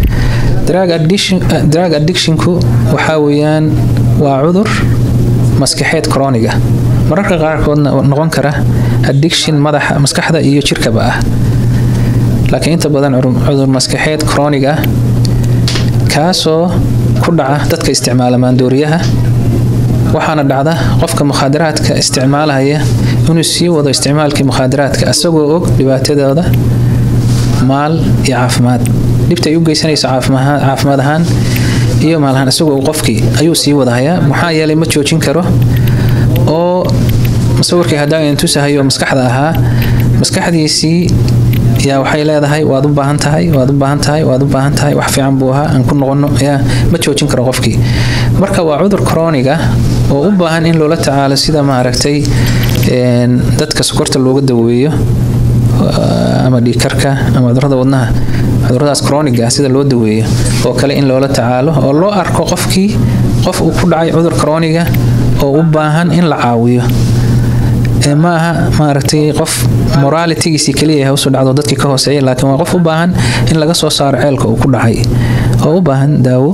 drag addictionku waxaa weeyaan waa cudur maskaxeed croniga mararka qaarkoodna noqon kara addiction madaxa maskaxda iyo jirkaba ah laakiin inta badan cudur maskaxeed croonig ah kaasoo ku dhaca dadka isticmaala maandooriyaha waxaana dhacda qofka mukhaadaraadka isticmaalaya inuu sii wado isticmaalkii mukhaadaraadka asagoo og dhibaatadooda maal iyo caafimaad dhibta ay u geysanayso caafimaad ahaan iyo maal ahaan isagoo qofkii ayuu sii wadahayaa maxaa yeelay ma joojin karo oo musawirkii haddaan tusahayo maskaxda ahaa maskaxdiisii yaa waxay leedahay waad u baahan tahay waad u baahan tahay waad u baahan tahay wax fiican buu ahaa aan ku noqono yaa ma joojin karo qofkii marka waa cudur croniga oo u baahan in loola tacaalo sida maaragtay dadka sokorta looga daweeyo ama dhiikarka ama cudurada wadnaha cuduradaas croniga sida loo daweeyo oo kale in loola tacaalo oo loo arko qofkii qof uu ku dhacay cudur croniga oo u baahan in la caawiyo ma aha maaragtay qof moralitigiisii kaliya hawsu dhacdo dadkii ka hooseeya laakiin waa qof u baahan in laga soo saaro ceelka uu ku dhacay oo u baahan daawo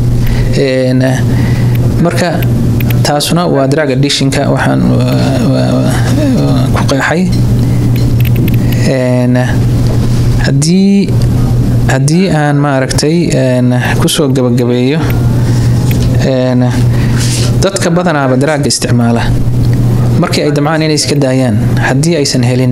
marka taasuna waa drag addictionka waxaan ku qeexay haddii haddii aan maaragtay kusoo gabagabeeyo dadka badanaaba daraaga isticmaala markii ay damcaan inay iska daayaan haddii aysan helin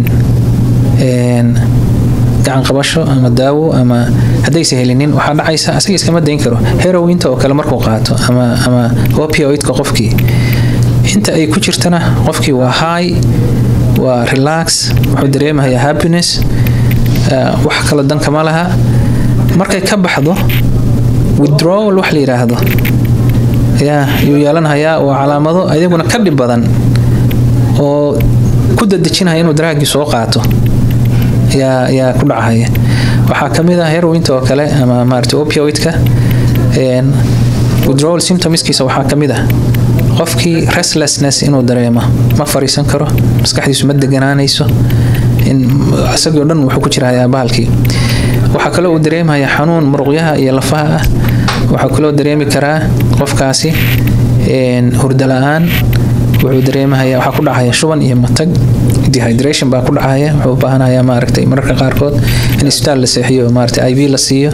gacan qabasho ama daawo ama haddaysan helinin waxaa dhacaysa asaga iskama dayn karo herowinta oo kale markuu qaato ama ama opioidka qofkii inta ay ku jirtana qofkii waa high waa relax wuxuu dareemayaa happiness wax kale dankama laha markay ka baxdo withdrawal wax la yidhaahdo yaa yuu yeelanhayaa waa calaamado ayaguna ka dhib badan oo ku dadejinaya inuu daraagii soo qaato yaa yaa ku dhacahaya waxaa ka mid ah herowinta oo kale ama maarata opioidka withdrawal symptomskiisa waxaa ka mid ah qofkii restlessness inuu dareemo ma fariisan karo maskaxdiisu ma deganaanayso isagii o dhan wuxuu ku jirahayaa bahalkii waxaa kaloo uu dareemayaa xanuun muruqyaha iyo lafaha ah waxaa kaloo dareemi karaa qofkaasi hurda la-aan wuxuu dareemahaya waxaa ku dhacaya shuban iyo matag dehydration baa ku dhacaya wuxuu u baahanaya maaragtay mararka qaarkood in isbitaal la seexiyo maaragtay iv la siiyo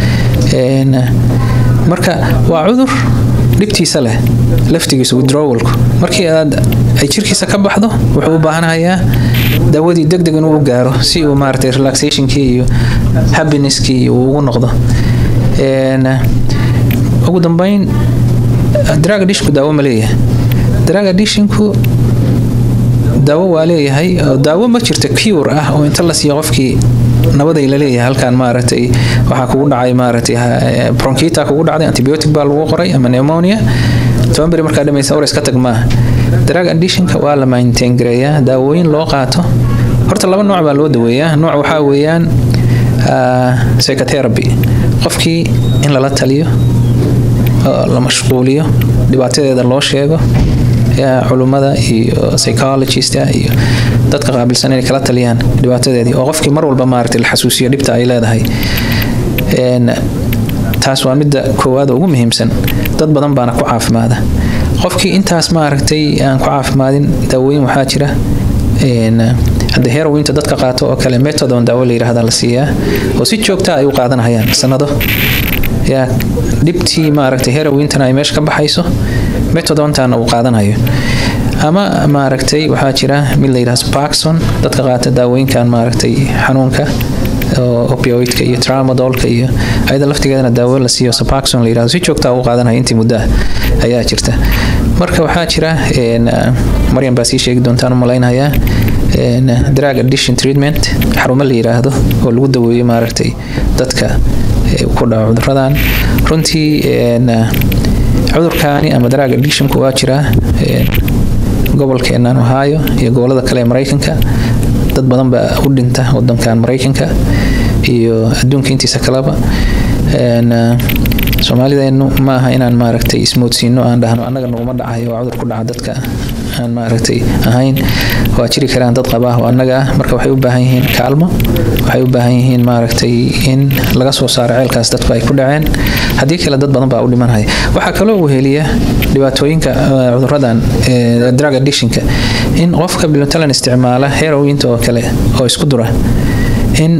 marka waa cudur dhibtiisa leh laftigiisa withdrawalku markii aad ay jirkiisa ka baxdo wuxuu u baahanayaa daawadii deg deg inuu u gaaro si uu maaragtay relaxationkii iyo happineskii uu ugu noqdo ugu dambeyn drag dishku daawo ma leeyahay drug addictionku daawo waa leeyahay daawo ma jirto cure ah oo inta la siiyo qofkii nabaday la leeyahay halkan maaragtay waxaa kugu dhacay maaragtay bronchita kugu dhacday antibiotic baa lagu qoray ama pneumonia toban beri markaa dhamaysa ores ka tag maaha drug addictionka waa la maintain gareeyaa daawooyin loo qaato horta laba nooc baa loo daweeyaa nooc waxaa weeyaan psychotherapy qofkii in lala taliyo la mashquuliyo dhibaatadeeda loo sheego culummada iyo psychologista iyo dadka qaabilsan inay kala taliyaan dhibaatadeedii oo qofkii mar walba maaragtay la xasuusiyo dhibta ay leedahay taas waa midda koowaad ugu muhiimsan dad badan baana ku caafimaada qofkii intaas maaragtay aan ku caafimaadin daawooyin waxaa jira hadda herointa dadka qaato oo kale methodon daawo la yidhaahda la siiyaa oo si joogta ay u qaadanayaan sanado yaa dhibtii maaragtay herointana ay meesha ka baxayso methodontaana uu qaadanayo ama maaragtay waxaa jira mid la yidhahdo parkson dadka qaata daawooyinkan maaragtay xanuunka opioidka iyo tramadolka iyo ayada laftigeedana daawo la siiyo sapaxon la yirahdo si joogta u qaadanaya intii muddo ayaa jirta marka waxaa jira maryam baa sii sheegi doontaan u malaynayaa drug addition treatment xarumo la yiraahdo oo lagu daweeyo maaragtay dadka ku dhaco cuduradan runtii cudurkaani ama drug addictionku waa jiraa gobolkeenan ohio iyo gobolada kale ee maraykanka dad badan baa u dhinta wadankan maraykanka iyo adduunka intiisa kaleba soomaalideenu ma aha inaan maaragtay ismoodsiino aan dhahno annaga naguma dhacayo waa cudur ku dhaca dadka aan maaragtay ahayn waa jiri karaan dad qaba oo annaga ah marka waxay u baahan yihiin kaalmo waxay u baahan yihiin maaragtay in laga soo saaro ceelkaas dadku ay ku dhaceen haddii kale dad badan baa u dhimanaya waxaa kaloo weheliya dhibaatooyinka cuduradan drug addictionka in qofka bilotalan isticmaala herointa oo kale oo isku dura in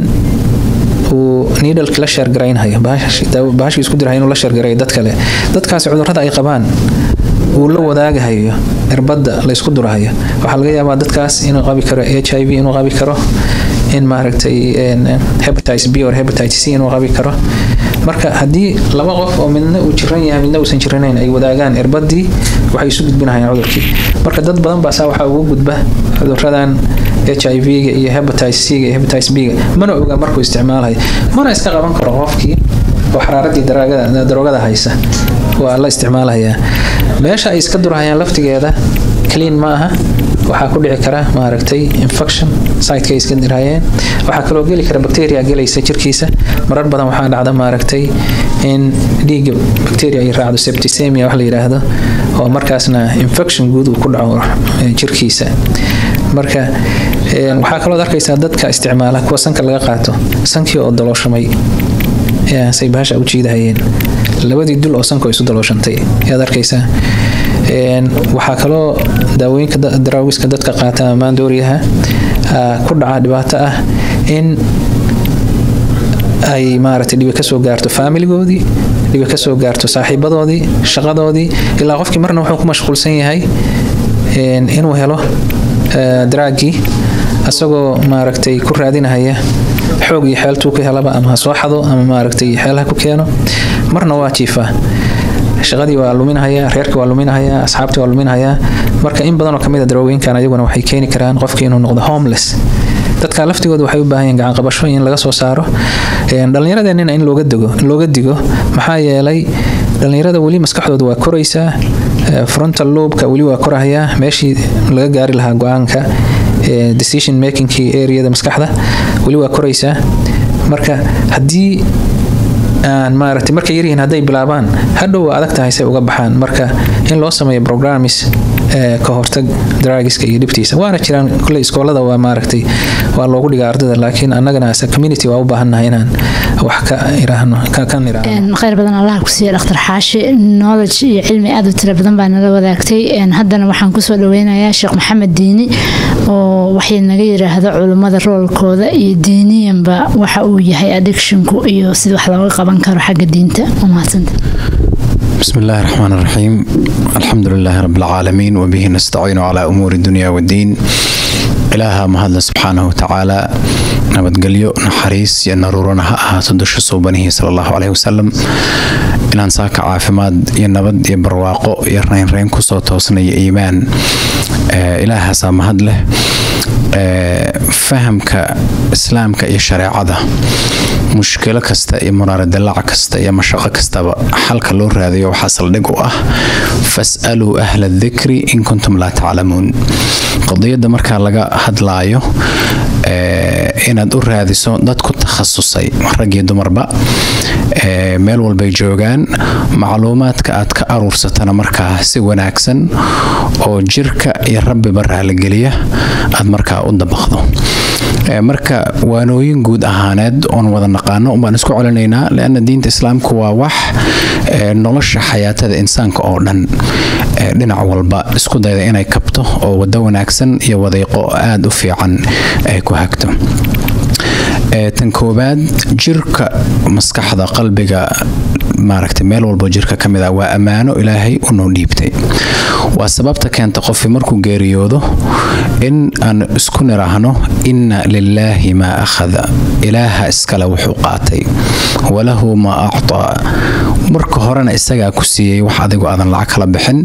uu needleki la sheergaraynhayo bahashii isku dirahay inuu la sheergarayo dad kale dadkaasi cudurrada ay qabaan uu la wadaagahayo irbadda la isku durahayo waxaa laga yaabaa dadkaas inuu qabi karo h i v inuu qabi karo in maaragtay hepatitis b or hepatitis c inuu qabi karo marka haddii laba qof oo midna uu jiran yahay midna uusan jiranayn ay wadaagaan irbadii waxay isu gudbinahayaan cudurkii marka dad badan baasaa waxaa ugu gudba cuduradan h i v-ga iyo hepatitis c-ga iyo hepatitis b-ga mana oga markuu isticmaalayo mana iska qaban karo qofkii oo xaraaradii daroogada haysa waa la isticmaalayaa meesha ay iska durahayaan laftigeeda clean ma aha waxaa ku dhici kara maaragtay infection siteka iska dirahayeen waxaa kaloo geli kara bacteria gelaysa jirkiisa marar badan waxaa dhacda maaragtay in dhiigga bacteria ay raacdo septicemia wax la yidhaahdo oo markaasna infection guud uu ku dhaco jirkiisa marka waxaa kaloo arkaysaa dadka isticmaala kuwa sanka laga qaato sankii oo dalooshamay say bahasha u jiidahayeen labadii dul oo sanka isu dalooshantay ayaad arkaysaa waxaa kaloo daawooyinka daraawiska dadka qaata amaan dooriyaha ku dhaca dhibaato ah in ay maaragtay dhibi kasoo gaarto faamiligoodii dhibi kasoo gaarto saaxiibadoodii shaqadoodii ilaa qofkii marna wuxuu ku mashquulsan yahay inuu helo daraagii asagoo maaragtay ku raadinahaya xoog iyo xeeltuu ka helaba ama ha soo xado ama maaragtay xeelaha ku keeno marna waa jiifaa shaqadii waa luminahayaa reerka waa luminahayaa asxaabtii waa luminahayaa marka in badanoo kamid a daroogooyinkan ayaguna waxay keeni karaan qofkii inuu noqdo homeless dadka laftigooda waxay u baahan yihiin gacan qabasho in laga soo saaro dhallinyaradeenina in looga digo looga digo maxaa yeelay dhallinyarada weli maskaxdooda waa koraysaa frontal lobka weli waa korahayaa meeshii laga gaari lahaa go-aanka decision makingkii areada maskaxda weli waa koraysaa marka haddii aan maaragtay markay yaryihiin hadday bilaabaan hadhow waa adag tahay say uga baxaan marka in loo sameeyo programmis ka hortag draagiska iyo dhibtiisa waana jiraan kule iskoolada waa maaragtay waa loogu dhigaa ardada laakiin annagana as a community waa u baahannahay inaan wax ka iraahno kan iraahno khayr badan allah ku siiya dhakhtar xaashi knowledge iyo cilmi aad u tira badan baa nala wadaagtay haddana waxaan kusoo dhaweynayaa sheekh maxamed diini oo waxay naga yiraahdo culummada roolkooda iyo diiniyanba waxa uu yahay addictionku iyo sida wax looga qaban karo xagga diinta waa mahadsanta بسم الله الرحمن الرحيم الحمد لله رب العالمين وبه نستعين على أمور الدنيا والدين إلها مهدل سبحانه وتعالى nabadgelyo naxariis iyo naruurana ha ahaato dusha suubanihi sala allahu caleyhi wasalam inaan saaka caafimaad iyo nabad iyo barwaaqo iyo raynrayn kusoo toosnay iimaan ilaahaasaa mahad leh fahamka islaamka iyo shareecada mushkilo kasta iyo muraaradalaac kasta iyo mashaqo kastaba xalka loo raadayo waxaa saldhig u ah fas'aluu ahla dikri in kuntum laa taclamuun qadiyadda markaa laga hadlaayo inaad u raadiso dad ku takhasusay rag iyo dumarba meel walbay joogaan macluumaadka aad ka aruursatana markaa si wanaagsan oo jirka iyo rabbiba raaligeliya aad markaa u dabaqdo marka waanooyin guud ahaaneed oon wada naqaano umbaan isku celinaynaa leanna diinta islaamku waa wax nolosha xayaatada insaanka oo dhan dhinac walba isku dayda inay kabto oo wado wanaagsan iyo wadayqo aada u fiican ay ku hagto tan koowaad jirka maskaxda qalbiga maaragtay meel walbo jirka ka mid ah waa ammaano ilaahay unoo dhiibtay waa sababta keenta qofki markuu geeriyoodo in aan isku niraahno inna lilaahi maa akhada ilaaha iskale wuxuu qaatay walahu maa actaa marka horena isagaa ku siiyey wax adigu aadan lacag kala bixin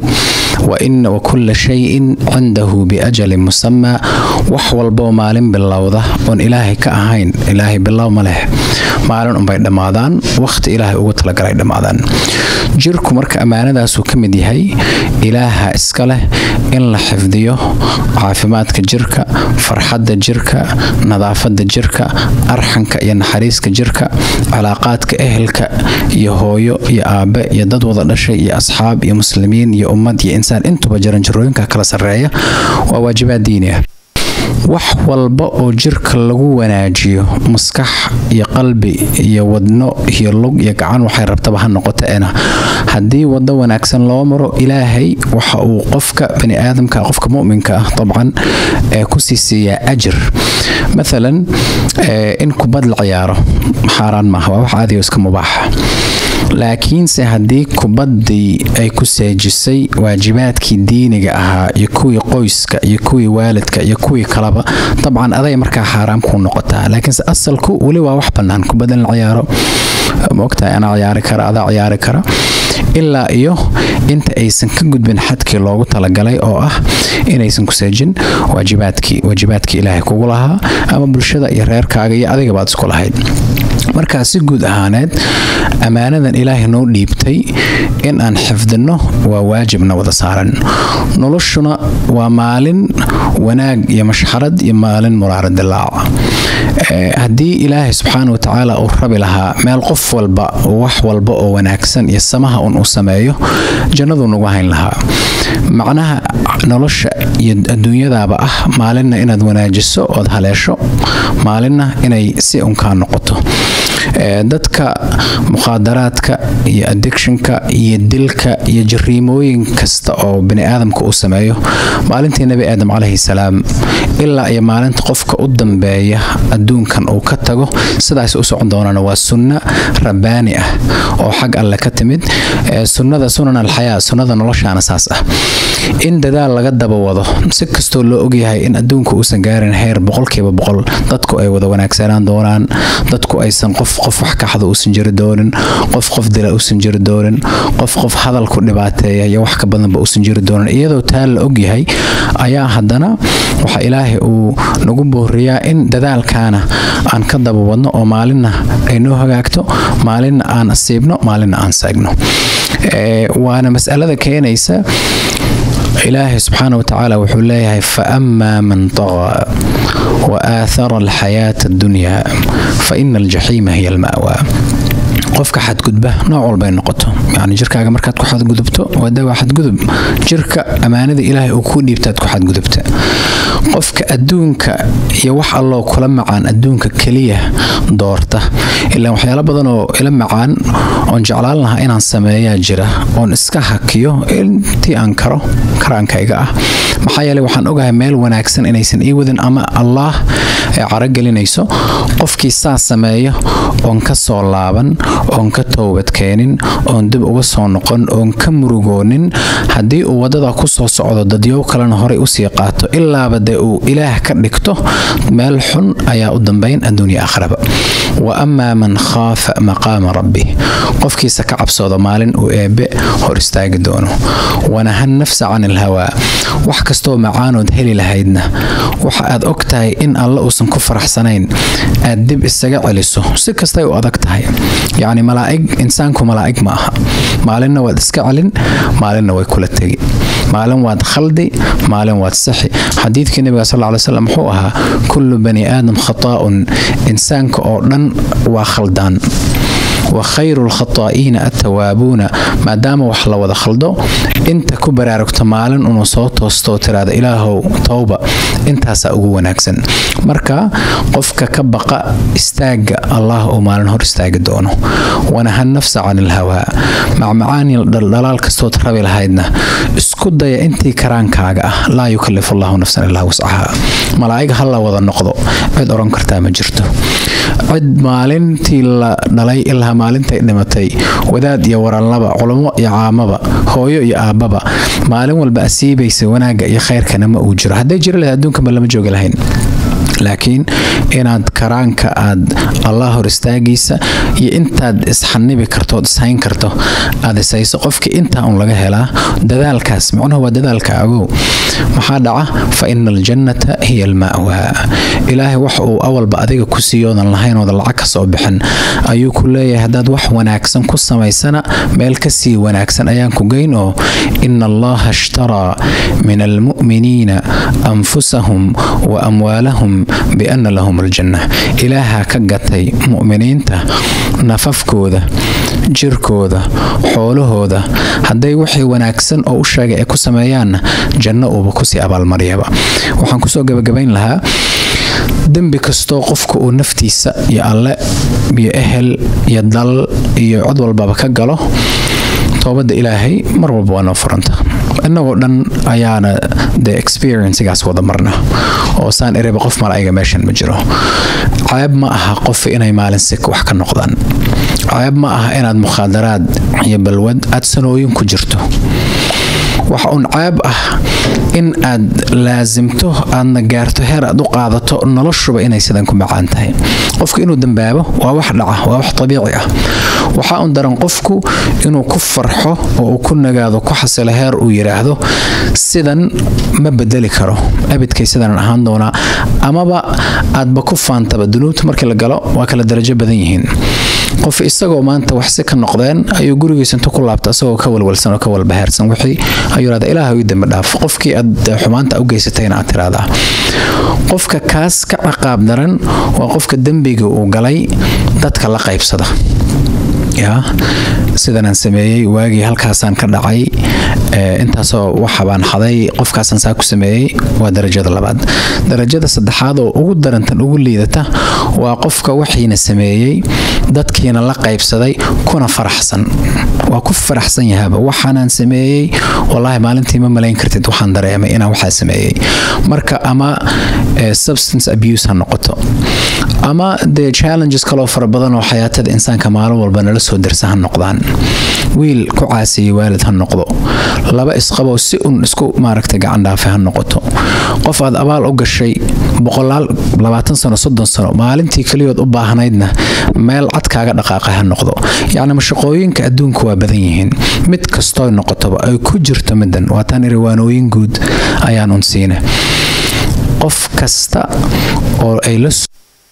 wa kulla shayin cindahu biajalin musamaa wax walboo maalin bilowda oon ilaahay ka ahayn ilaahay bilow ma leh maalin unbay dhammaadaan wakhti ilaahay ugu talagalay dhammaadaan jirku marka ammaanadaasuu ka mid yahay ilaaha iska leh in la xifdiyo caafimaadka jirka farxadda jirka nadaafadda jirka arxanka iyo naxariiska jirka cilaaqaadka ehelka iyo hooyo iyo aabe iyo dad wada dhashay iyo asxaab iyo muslimiin iyo ummad iyo insaan intuba jaranjarooyinka kala sarreeya waa waajibaad diini ah wax walba oo jirka lagu wanaajiyo maskax iyo qalbi iyo wadno iyo lug iyo gacan waxay rabtaba ha noqoteena haddii wado wanaagsan loo maro ilaahay waxa uu qofka bani aadamka qofka muminka ah dabcan kusii siiyaa ajir maalan in kubad la ciyaaro xaaraan maaha waa wax caadiyo iska mubaaxa laakiinse haddii kubaddii ay ku seejisay waajibaadkii diiniga ahaa iyo kuwii qoyska iyo kuwii waalidka iyo kuwii kaleba dabcan aday markaa xaaraam kuu noqotaa laakiinse asalku weli waa wax bannaan kubad in la ciyaaro maogtahay anaa ciyaari kara adaa ciyaari kara ilaa iyo inta aysan ka gudbin xadkii loogu talagalay oo ah inaysan ku seejin waajibaadkii waajibaadkii ilaahay kugu lahaa ama bulshada iyo reerkaaga iyo adigabaad isku lahayd markaa si guud ahaaneed ammaanadan ilaahay noo dhiibtay in aan xifdinno waa waajibna wada saaran noloshuna waa maalin wanaag iyo mashxarad iyo maalin muraaradilaac haddii ilaahay subxaana watacaala uu rabi lahaa meel qof walba wax walba oo wanaagsan iyo samaha un uu sameeyo jannaduu nagu hayn lahaa macnaha nolosha iyo adduunyadaaba ah maalinna inaad wanaajiso ood haleesho maalinna inay si unkaa noqoto dadka mukhaadaraadka iyo addictionka iyo dilka iyo jariimooyin kasta oo bani aadamka uu sameeyo maalintii nebi aadam calayhi salaam ilaa iyo maalinta qofka u dambeeya adduunkan uu ka tago sidaas u socon doonana waa sunna rabbaani ah oo xag alle ka timid sunnada sunan alxayaa sunnada noloshaana saas ah in dadaal laga daba wado si kastoo loo ogyahay in adduunka uusan gaarin heer boqolkiiba boqol dadku ay wada wanaagsanaan doonaan dadku aysan qof qof wax kaxda uusan jiri doonin qof qof dila uusan jiri doonin qof qof hadalku dhibaateeya iyo wax ka badanba uusan jiri doonin iyadoo taa la ogyahay ayaa haddana waxa ilaahay uu nagu booriyaa in dadaalkaana aan ka daba wadno oo maalinna ay noo hagaagto maalinna aan asiibno maalinna aan seegno waana masalada keenaysa ilaahay subxaana watacaala wuxuu leeyahay faama man tagaa wa aathara alxayaata addunyaa fa ina aljaxiima hiya alma'waa qofka xadgudba nooc walbay noqoto yani jirkaaga markaad ku xadgudubto wada waa xadgudub jirka ammaanada ilaahay uu ku dhiibtaad ku xadgudubta qofka adduunka iyo wax alloo kula macaan adduunka keliya doorta ilaa waxyaalo badan oo ila macaan oon jeclaan lahaa inaan sameeyaa jira oon iska hakiyo intii aan karo karaankayga ah maxaa yeele waxaan ogahay meel wanaagsan inaysan ii wadin ama allaah ay caragelinayso qofkii saa sameeya oon ka soo laaban oon ka toobadkeenin oon dib uga soo noqon oon ka murugoonin haddii uu waddada ku soo socdo dadyow kalena horey usii qaato ilaaba dee uu ilaah ka dhigto meel xun ayaa u dambayn adduunya akhraba wa amaa man khaafa maqaama rabbih qofkiisa ka cabsooda maalin uu eebbe hor istaagi doono wanaha nafsa can ilhawaa wax kastoo macaanood heli lahaydna waxa aad og tahay in alle uusan ku faraxsanayn aad dib isaga celiso si kastay u adag tahay yacni malaa'ig insaanku malaa'ig ma aha maalinna waad iska celin maalinna way kula tegi maalin waad khaldi maalin waad saxi xadiidkii nabiga sal ly slam wuxuu ahaa kullu bani aadam khataa'un insaanka oo dhan waa khaldaan wa khayru lkhataa'iina attawaabuuna maadaama wax la wada khaldo inta ku baraarugta maalin unuu soo toosto oo tiraada ilaahow towba intaasaa ugu wanaagsan marka qofka ka baqa istaaga allah uu maalin hor istaagi doono wanaha nafsa can ilhawaa macmacaani dhaldhalaal kastood rabi lahaydna isku daya intii karaankaaga ah laa yukallifu allahu nafsan ilaa wascahaa malaa'ig ha la wada noqdo cid oran kartaa ma jirto cid maalintii la dhalay ilaa maalintay dhimatay wadaad iyo waranlaba culummo iyo caamaba hooyo iyo aabbaba maalin walba asiibaysa wanaagga iyo khayrkana ma uu jiro hadday jiri lahayd adduunkanba lama joogi lahayn laakiin inaad karaanka aad allah hor istaagiisa iyo intaad isxanibi kartood ishayn karto aad ishayso qofkii intaa un laga helaa dadaalkaas micnuhu waa dadaalka agow maxaa dhaca fa ina aljannata hiya alma'waa ilaahay wax uu awalba adiga ku siiyoodan lahaynooda lacag ka soo bixin ayuu ku leeyahay haddaad wax wanaagsan ku samaysana meel ka sii wanaagsan ayaan ku geyn oo ina allaha ishtaraa min almu'miniina anfusahum wa amwaalahum biana lahum aljanna ilaaha ka gatay mu'miniinta nafafkooda jirkooda xoolahooda hadday wixii wanaagsan oo u sheegay ay ku sameeyaanna janno uuba kusii abaalmaryaba waxaan kusoo gabagabayn lahaa dembi kastoo qofka uu naftiisa iyo alle iyo ehel iyo dal iyo cod walbaba ka galo toobadda ilaahay mar walba waa noo furanta innagoo dhan ayaana de experiencigaas wada marna oo saan ereba qof malaa'iga meeshan ma jiro ceeb ma aha qof inay maalin sik wax ka noqdaan ceeb ma aha inaad mukhaadaraad iyo balwad aad sanooyin ku jirto waxa uun ceeb ah in aad laasimto aadna gaarto heer aad u qaadato noloshuba inay sidan ku macaan tahay qofku inuu dambaabo waa wax dhaca waa wax dabiici ah waxaa un daran qofku inuu ku farxo oo uu ku nagaado ku xasilo heer uu yidhaahdo sidan ma bedeli karo abidkay sidanan ahaan doonaa amaba aadba ku faantaba dunuubta markii la galo waa kala darajo badan yihiin qof isagoo maanta wax si ka noqdeen ayuu gurigiisa intu ku laabta isagoo ka walwalsan oo ka walbahaarsan wixii ayuu yidhahda ilaah ii dambi dhaaf qofkii aad xumaanta u geysatayna aad tiraahdaa qofka kaas ka ciqaab daran waa qofka dembiga uu galay dadka la qaybsada ya sidanaan sameeyey waagii halkaasaan ka dhacay intaasoo waxabaan xaday qofkaasaan saa ku sameeyey waa darajada labaad darajada saddexaad oo ugu darantan ugu liidata waa qofka waxiina sameeyey dadkiina la qaybsaday kuna faraxsan waa ku faraxsan yahaaba waxaanaan sameeyey wallaahi maalintii ma malayn kartid waxaan dareemay inaan waxaa sameeyey marka ama substance abuse ha noqoto ama dee challenges kaloo fara badan oo xayaatada insaanka maalin walba nala soo darsa ha noqdaan wiil ku caasiyey waalid ha noqdo laba isqabow si un isku maaragtay gacan dhaafe ha noqoto qof aad abaal u gashay boqolaal labaatan sano soddon sano maalintii keliyood u baahnaydna meel cad kaaga dhaqaaqa ha noqdo yacni mashaqooyinka adduunka waa badan yihiin mid kastoo noqotoba ay ku jirto middan waataan iriwaanooyin guud ayaan un siina qof kasta oo ay la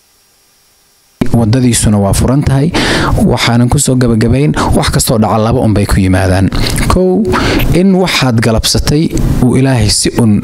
wadadiisuna waa furan tahay waxaanan kusoo gabagabayn wax kastoo dhaca laba unbay ku yimaadaan kow in waxaad galabsatay uu ilaahay si un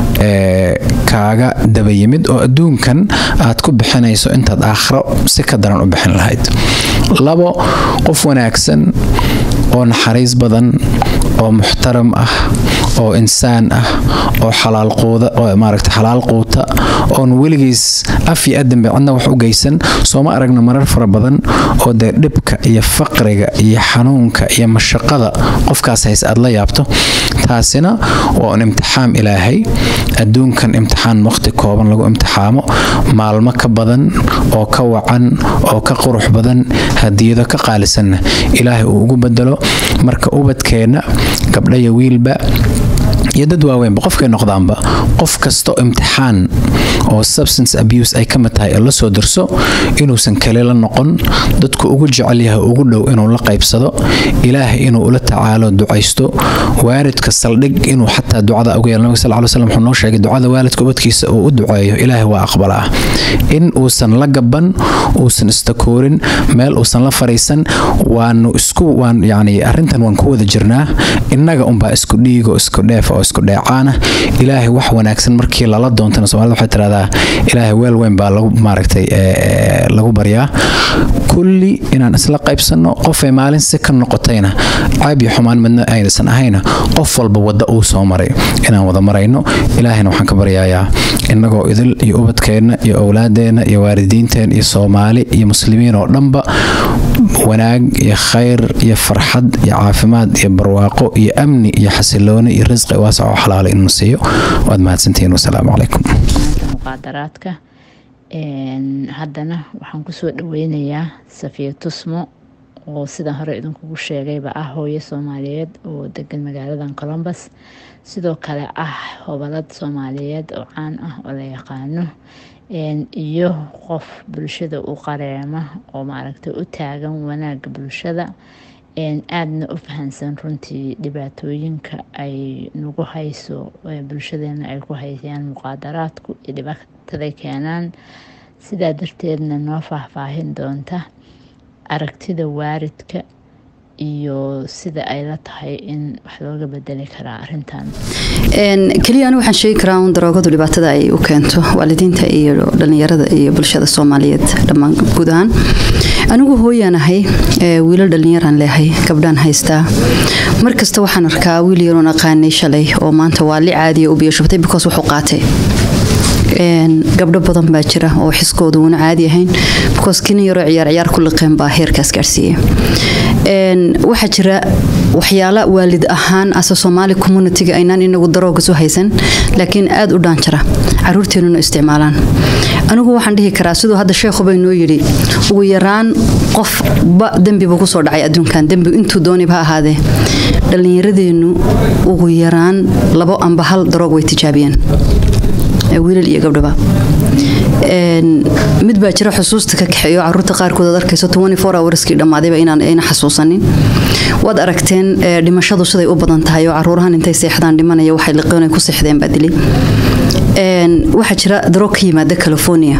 kaaga daba yimid oo adduunkan aad ku bixinayso intaad aakhiro si ka daran u bixin lahayd labo qof wanaagsan oo naxariis badan oo muxtaram ah oo insaan ah oo xalaalquuda oo maaragta xalaal quuta oon weligiis af iyo adanbe cidna wax u geysan sooma aragna marar fara badan oo dee dhibka iyo faqriga iyo xanuunka iyo mashaqada qofkaas hays aad la yaabto taasina waa un imtixaam ilaahay adduunkan imtixaan waqti kooban lagu imtixaamo maalmo ka badan oo ka wacan oo ka qurux badan hadiyado ka qaalisanna ilaahay uu ugu bedelo marka ubadkeenna gabdhaya wiilba iyo dad waaweynba qofkay noqdaanba qof kasto imtixaan oo substance abuse ay ka mid tahay oo la soo darso inuusan kale la noqon dadku ugu jecel yahay ugu dhow inuu la qaybsado ilaahay inuu ula tacaalo ducaysto waalidka saldhig inuu xataa ducada ugu yeelo nabiga sal ly slam wuxuu noo sheegay ducada waalidka ubadkiisa uu u duceeyo ilaahay waa aqbalaa in uusan la gaban uusan istakoorin meel uusan la fariisan waanu isku waan yani arrintan waan ku wada jirnaa innaga unbaa isku dhiiga oo isku dheef oo isku dheecaana ilaahay wax wanaagsan markii lala doontana soomaalida waxay tirahdaa ilaahay weel weyn baa lagu maaragtay lagu baryaa kulli inaan isla qaybsanno qofay maalin si ka noqotayna caab iyo xumaan midna aynaysan ahayna qof walba wadda uu soo maray inaan wada marayno ilaahayna waxaan ka baryayaa innagoo idil iyo ubadkeenna iyo owlaadeenna iyo waalidiinteen iyo soomaali iyo muslimiin oo dhanba wanaag iyo khayr iyo farxad iyo caafimaad iyo barwaaqo iyo amni iyo xasilooni iyo risqi waasac oo xalaala inuu siiyo waad mahadsantihiin wasalaamu calaykum muqaadaraadka haddana waxaan kusoo dhaweynayaa safiya tusmo oo sidaan hore idinkugu sheegayba ah hooyo soomaaliyeed oo degan magaaladan colombus sidoo kale ah hobalad soomaaliyeed oo caan ah oo la yaqaano iyo qof bulshada u qareema oo maaragtay u taagan wanaaga bulshada aadna u fahansan runtii dhibaatooyinka ay nagu hayso bulshadeena ay ku haysayaan muqaadaraadku iyo dhibaataday keenaan sidaa darteedna noo faahfaahin doonta aragtida waaridka iyo sida ay la tahay in wax looga bedeli karaa arintan keliya anigu waxaan sheegi karaa un daroogadu dhibaatada ay u keento waalidiinta iyo dhallinyarada iyo bulshada soomaaliyeed dhammaan guud ahaan anigu hooyaan ahay wiilal dhallinyaraan leehay gabdhaan haystaa mar kasta waxaan arkaa wiil yaroon aqaanay shalay oo maanta waa li caadiya u biyashubtay because wuxuu qaatay gabdho badan baa jira oo xiskooda uuna caadi ahayn because kina yaroo ciyaar ciyaar ku liqeen baa heerkaas gaarsiiyey waxaa jira waxyaala waalid ahaan ase soomaali communitiga aynaan inagu darooga soo haysan laakiin aad u dhaanjara caruurteenuna isticmaalaan anigu waxaan dhihi karaa siduu hadda sheekhuba inoo yidhi ugu yaraan qofba dembiba kusoo dhacay adduunkan dembi intuu doonib ha ahaadee dhallinyaradeennu ugu yaraan labo amba hal daroog way tijaabiyeen wiilal iyo gabdhaba mid baa jira xusuusta ka kaxeeyo caruurta qaarkood aad arkayso hourskii dhammaadayba inaan ayna xasuusanin waad aragteen dhimashadu siday u badan tahay oo caruurahan intay seexdaan dhimanaya waxay liqoonay ku seexdeen baa dilay waxaa jira daroog ka yimaada california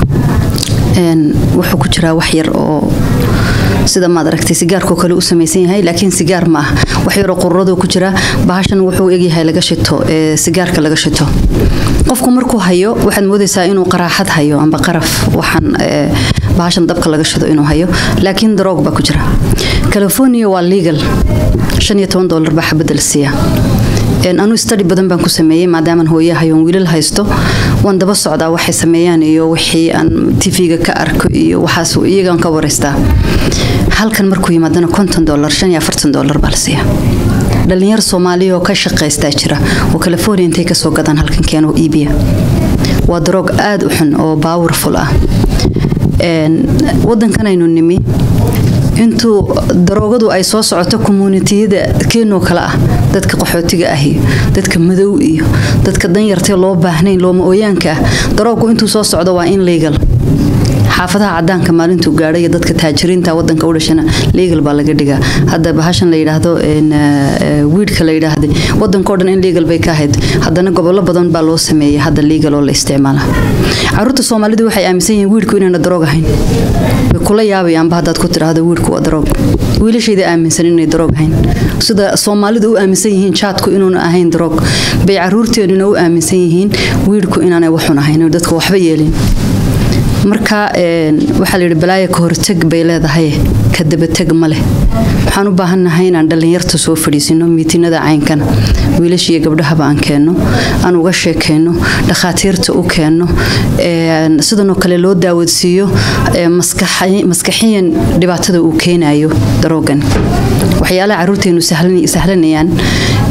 wuxuu ku jiraa wax yar oo sida maad aragtay sigaarkoo kale u samaysan yahay laakiin sigaar ma ah wax yaroo qururaduu ku jira bahashan wuxuu egyahay laga shito sigaarka laga shito qofku markuu hayo waxaad moodaysaa inuu qaraaxad hayo amba qaraf waxaan bahashan dabka laga shido inuu hayo laakiin daroog baa ku jira california waa legal dolar baa xabadda la siiya anuu stadi badan baan ku sameeyey maadaamaan hooyahayoon wiilal haysto waan daba socdaa waxay sameeyaan iyo wixii aan tv-ga ka arko iyo waxaas iyagaan ka wareystaa halkan markuu yimaadana konton dolar shan iyo afartan dolar baa la siiya dhalinyar soomaaliya oo ka shaqaystaa jira oo california intay kasoo gadaan halkan keeno iibiya waa daroog aada u xun oo powerful ah wadankan aynu nimi intuu daroogadu ay soo socoto commuunitiyada keenoo kale ah dadka qaxootiga ah iyo dadka madow iyo dadka danyartee loo baahnayn looma ooyaanka ah daroogu intuu soo socdo waa in legal xaafadaha cadaanka maalintuu gaadhay iyo dadka taajiriinta wadanka u dhashana legal baa laga dhigaa hadda bahashan la yidhaahdo wiidhka la yidhaahday wadankao dhan in legal bay ka ahayd haddana gobollo badan baa loo sameeyay hadda legal oo la isticmaala caruurta soomaalidu waxay aaminsan yihiin wiidhku inaana daroog ahayn way kula yaabayaanba haddaad ku tidhaahdo wiidhku waa daroog wiilashayda aaminsan inay daroog ahayn sida soomaalidu u aaminsan yihiin jaadku inuuna ahayn daroog bay caruurteenuna u aaminsan yihiin wiidhku inaanay waxun ahayn dadka waxba yeelin marka waxaa layidhi balaaya ka horteg bay leedahay ka dabateg ma leh waxaan u baahannahay inaan dhallinyarta soo fadhiisino miitinada caynkan wiilashiiyo gabdhahaba aan keenno aan uga sheekayno dhakhaatiirta u keenno sidanoo kale loo daawadsiiyo maskaxiyan dhibaatada uu keenayo daroogan waxyaalaha caruurteenu sahlanayaan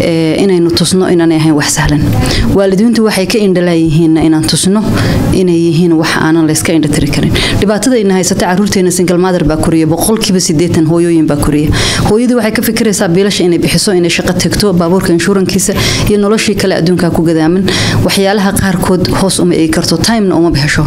inaynu tusno inaanay ahayn wax sahlan waalidiintu waxay ka indhalaayihiinna inaan tusno inay yihiin wax aanan layska indhatiri karin dhibaatadayna haysata caruurteena single mother baa koriya boqolkiiba sideetan hooyooyin baa koriya hooyadii waxay ka fikiraysaa biilasha inay bixiso inay shaqo tagto baabuurka inshuurankiisa iyo noloshii kale adduunka ku gadaaman waxyaalaha qaarkood hoos uma eegi karto timena uma bixisho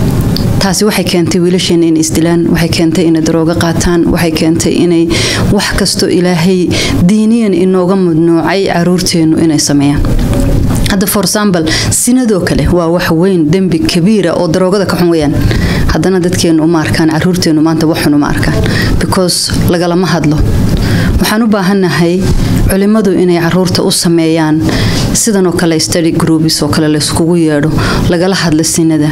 taasi waxay keentay wiilasheena inay isdilaan waxay keentay inay daroogo qaataan waxay keentay inay wax kastoo ilaahay diiniyan inooga mudnuucay caruurteennu inay sameeyaan hadda for example sinadoo kale waa wax weyn dembi kabiira oo daroogada ka xun weyaan haddana dadkeennu uma arkaan caruurteennu maanta waxxun uma arkaan because lagalama hadlo waxaan u baahannahay culimmadu inay caruurta u sameeyaan sidanoo kale study groups oo kale layskugu yeedho lagala hadla sinada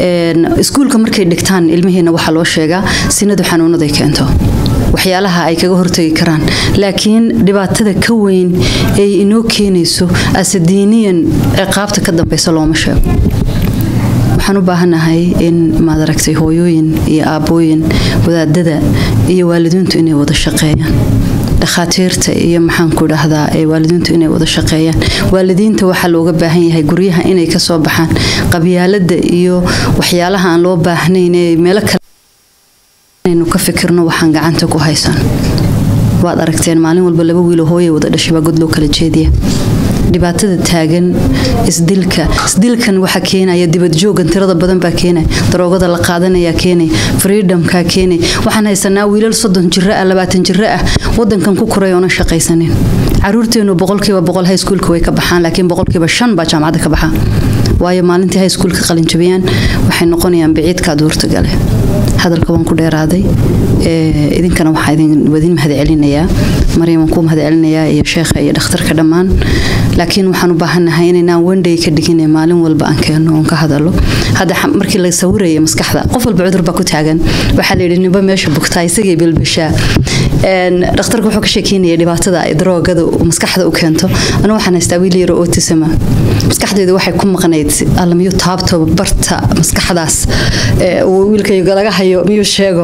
iskuulka markay dhigtaan ilmihiina waxaa loo sheegaa sinadu xanuunaday keento waxyaalaha ay kaga hortagi karaan laakiin dhibaatada ka weyn ay inoo keenayso asadiiniyan ciqaabta ka dambeysa looma sheego waxaan u baahanahay in maad aragtay hooyooyin iyo aabbooyin wadaadada iyo waalidiintu inay wada shaqeeyaan dhakhaatiirta iyo maxaanku dhahdaa waalidiintu inay wada shaqeeyaan waalidiinta waxaa looga baahan yahay guryaha inay kasoo baxaan qabyaalada iyo waxyaalaha aan loo baahnayn ee meelo kale inaynu ka fikirno waxaan gacanta ku haysan waad aragteen maalin walba laba wiilo hooya wada dhashay baa god loo kala jeediya dhibaatada taagan isdilka isdilkan waxa keenaya dibadjoogan tirada badan baa keenaya daroogada la qaadanaya keenaya freedomka keenaya waxaan haysanaa wiilal soddon jiro ah labaatan jiro ah wadankan ku koray oona shaqaysanin caruurteenu boqolkiiba boqol high schoolka way ka baxaan laakiin boqolkiiba shan baa jaamacadda ka baxaan waayo maalintii high schoolka qalinjabiyaan waxay noqonayaan biciidka aduurta gale hadalka waan ku dheeraaday idinkana waxaa idin mahadcelinayaa maryam waan kuu mahadcelinayaa iyo sheekha iyo dhakhtarka dhammaan laakiin waxaan u baahannahay inaynaan wandhay ka dhigin maalin walba aan keenno oon ka hadalo hadda markii la sawiraya maskaxda qof walba cudur baa ku taagan waxaa layidhi nimba meesha bugtaa isagay bilbishaa dhakhtarka wuxuu ka sheekeynaya dhibaatada ay daroogada maskaxda u keento anu waxaan haystaa wiil yaro autisma maskaxdeedu waxay ku maqnayd alla miyuu taabto barta maskaxdaas wiilkayga laga hayo miyuu sheego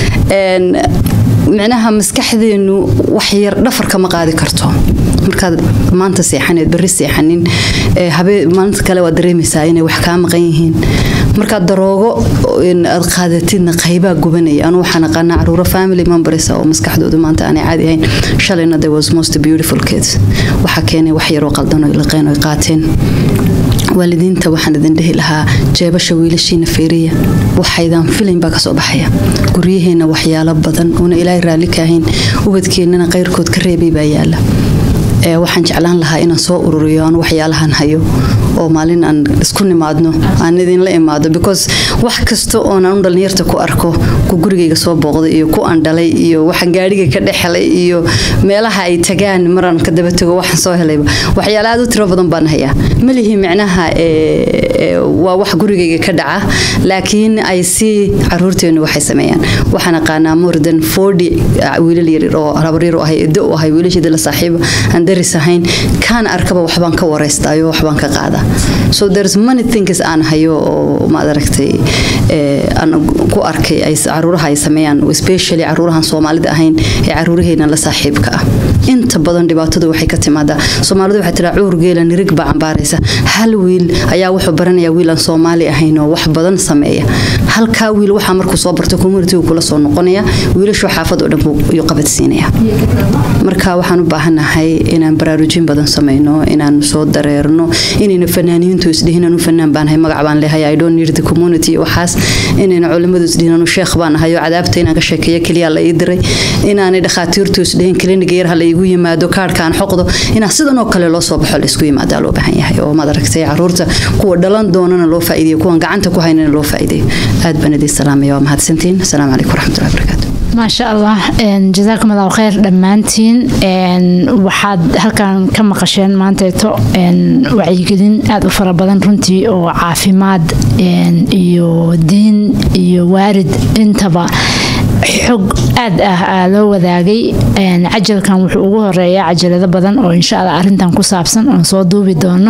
micnaha maskaxdeenu wax yar dhafarka ma qaadi karto markaad maanta seexaneed berri seexanin maalinta kale waad dareemaysaa inay wax kaa maqan yihiin markaad daroogo aad qaadatidna qaybaa gubanaya anu waxaan aqaanaa caruuro family members oo maskaxdoodu maanta aanay caadi ahayn shalayna there was most beautiful kids waxaa keenay wax yaroo qaldan oo liqeen oo qaateen waalidiinta waxaan idin dhihi lahaa jeebasha wiilashiina feeriya waxaydaan filayn baa kasoo baxaya guryaheena waxyaalo badan uuna ilaahay raalli ka ahayn ubadkeennana qayrkood ka reebay baa yaala waxaan jeclaan lahaa inaan soo ururiyo aan waxyaalahan hayo oo maalin aan isku nimaadno aan idinla imaado because wax kasta oonaan dhalinyarta ku arko ku gurigayga soo booqday iyo ku aan dhalay iyo waxaan gaadhiga ka dhexhelay iyo meelaha ay tagaan maraan ka daba tago waxaan soo helayba waxyaala aad u tiro badan baan hayaa malihi micnaha waa wax gurigayga ka dhaca laakiin ay si caruurteenu waxay sameeyaan waxaan aqaanaa more than forty wiilal yaryar oo habaryar u ahay edo u ahay wiilasheeda la saaxiiba aan daris ahayn kaan arkaba waxbaan ka wareystaayo waxbaan ka qaadaa so there's many things aan hayo oo maad aragtay aan ku arkay ay caruuraha ay sameeyaan especially caruurahan soomaalida ahayn ee caruuraheena la saaxiibka ah inta badan dhibaatadu waxay ka timaadaa soomaalidu waxay tiraa cuur geela nirig baa cambaaraysa hal wiil ayaa wuxuu baranayaa wiil aan soomaali ahayn oo wax badan sameeya halkaa wiil waxaa markuu soo barto communitigu kula soo noqonaya wiilashu xaafad oo dhan buu qabadsiinaya marka waxaan u baahanahay inaan baraarujin badan sameyno inaan soo dareerno inayna fanaaniintu isdhihin anu fanaan baan ahay magac baan leehay i don't need the community waxaas inayna culimadu isdhihin anu sheekh baan ahay oo cadaabta inaan ka sheekeeyo keliya la ii diray inaanay dhakhaatiirtu isdhihin kliniga yar ha la iigu yimaado kaarhkaan xoqdo inaa sidan oo kale loo soo baxo la isku yimaadaa loo baahan yahay oo maad aragtay caruurta kuwa dhalan doonana loo faa'iideeyo kuwan gacanta ku haynana loo faa'iideeyo aad baan idin salaamaya waa mahadsantiin asalaamu calaykum waraxmatullahi wabarakaatu maasha allah jazaakum allahu khayr dhammaantiin waxaad halkan ka maqasheen maanteeto wacyigelin aada u fara badan runtii oo caafimaad iyo diin iyo waarid intaba xog aad ah loo wadaagay cajalkan wuxuu ugu horeeyaa cajalado badan oo insha alla arintan ku saabsan oon soo duubi doono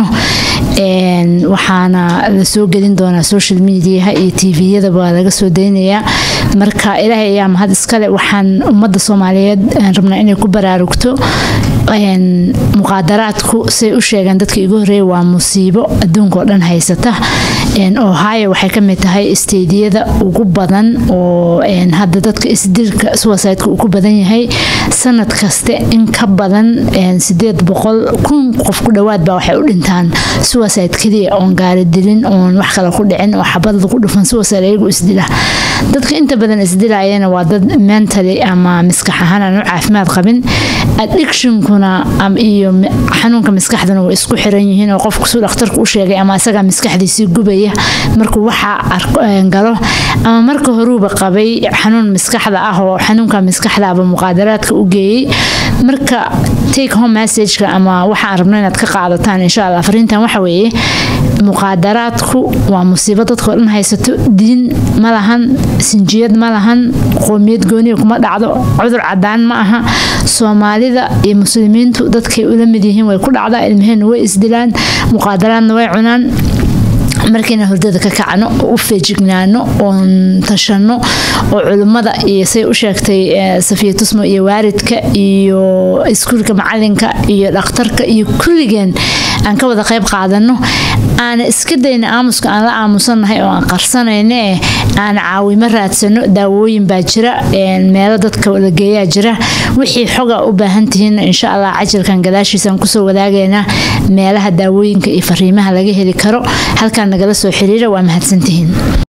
waxaana la soo gelin doonaa social mediaha iyo tviyadaba waa laga soo daynayaa marka ilaahay ayaa mahad iskale waxaan ummadda soomaaliyeed rabnaa inay ku baraarugto muqaadaraadku say u sheegeen dadka igu horeeya waa musiibo adduunka oo dhan haysata ohio waxay ka mid tahay isteediyada ugu badan oo hadda dadka isdilka suwasaydka uu ku badan yahay sanad kaste in ka badan sideed boqol kun qof ku dhowaad baa waxay u dhintaan suwasayd keliya oon gaari dilin oon wax kale ku dhicin oo xabad lagu dhufan suwasayd ayagu isdila dadka inta badan isdilayana waa dad mentally ama maskax ahaan aan u caafimaad qabin addictionkuna iyo xanuunka maskaxdana way isku xiran yihiin oo qofku suu dhakhtarku u sheegay ama isagaa maskaxdiisii gubaya markuu waxaa galo ama marka horuuba qabay xanuun maskaxda ah oo xanuunka maskaxdaaba muqaadaraadka u geeyey marka take home messageka ama waxaan rabno inaad ka qaadataan insha allah fariintan waxa weeye muqaadaraadku waa musiibo dadkao dhan haysato diin ma lahan sinjiyad ma lahan qoomiyad gooniya kuma dhacdo cudur cadaan ma aha soomaalida iyo muslimiintu dadkay ula mid yihiin way ku dhacdaa ilmaheenna way isdilaan muqaadaraadna way cunaan markiina hurdada ka kacno oo u feejignaano oon tashanno oo culimmada iyo say u sheegtay safiya tusmo iyo waaridka iyo iskuulka macalinka iyo dhakhtarka iyo kulligeen aan ka wada qayb qaadano aana iska dayna aamuska aan la aamusannahay oo aan qarsanayne aana caawimo raadsano daawooyin baa jira meelo dadka la geeyaa jira wixii xoga u baahan tihiin insha allah cajalkan gadaashiisaan kusoo wadaagaynaa meelaha daawooyinka iyo fariimaha laga heli karo halkaan nagala soo xiriira waa mahadsantihiin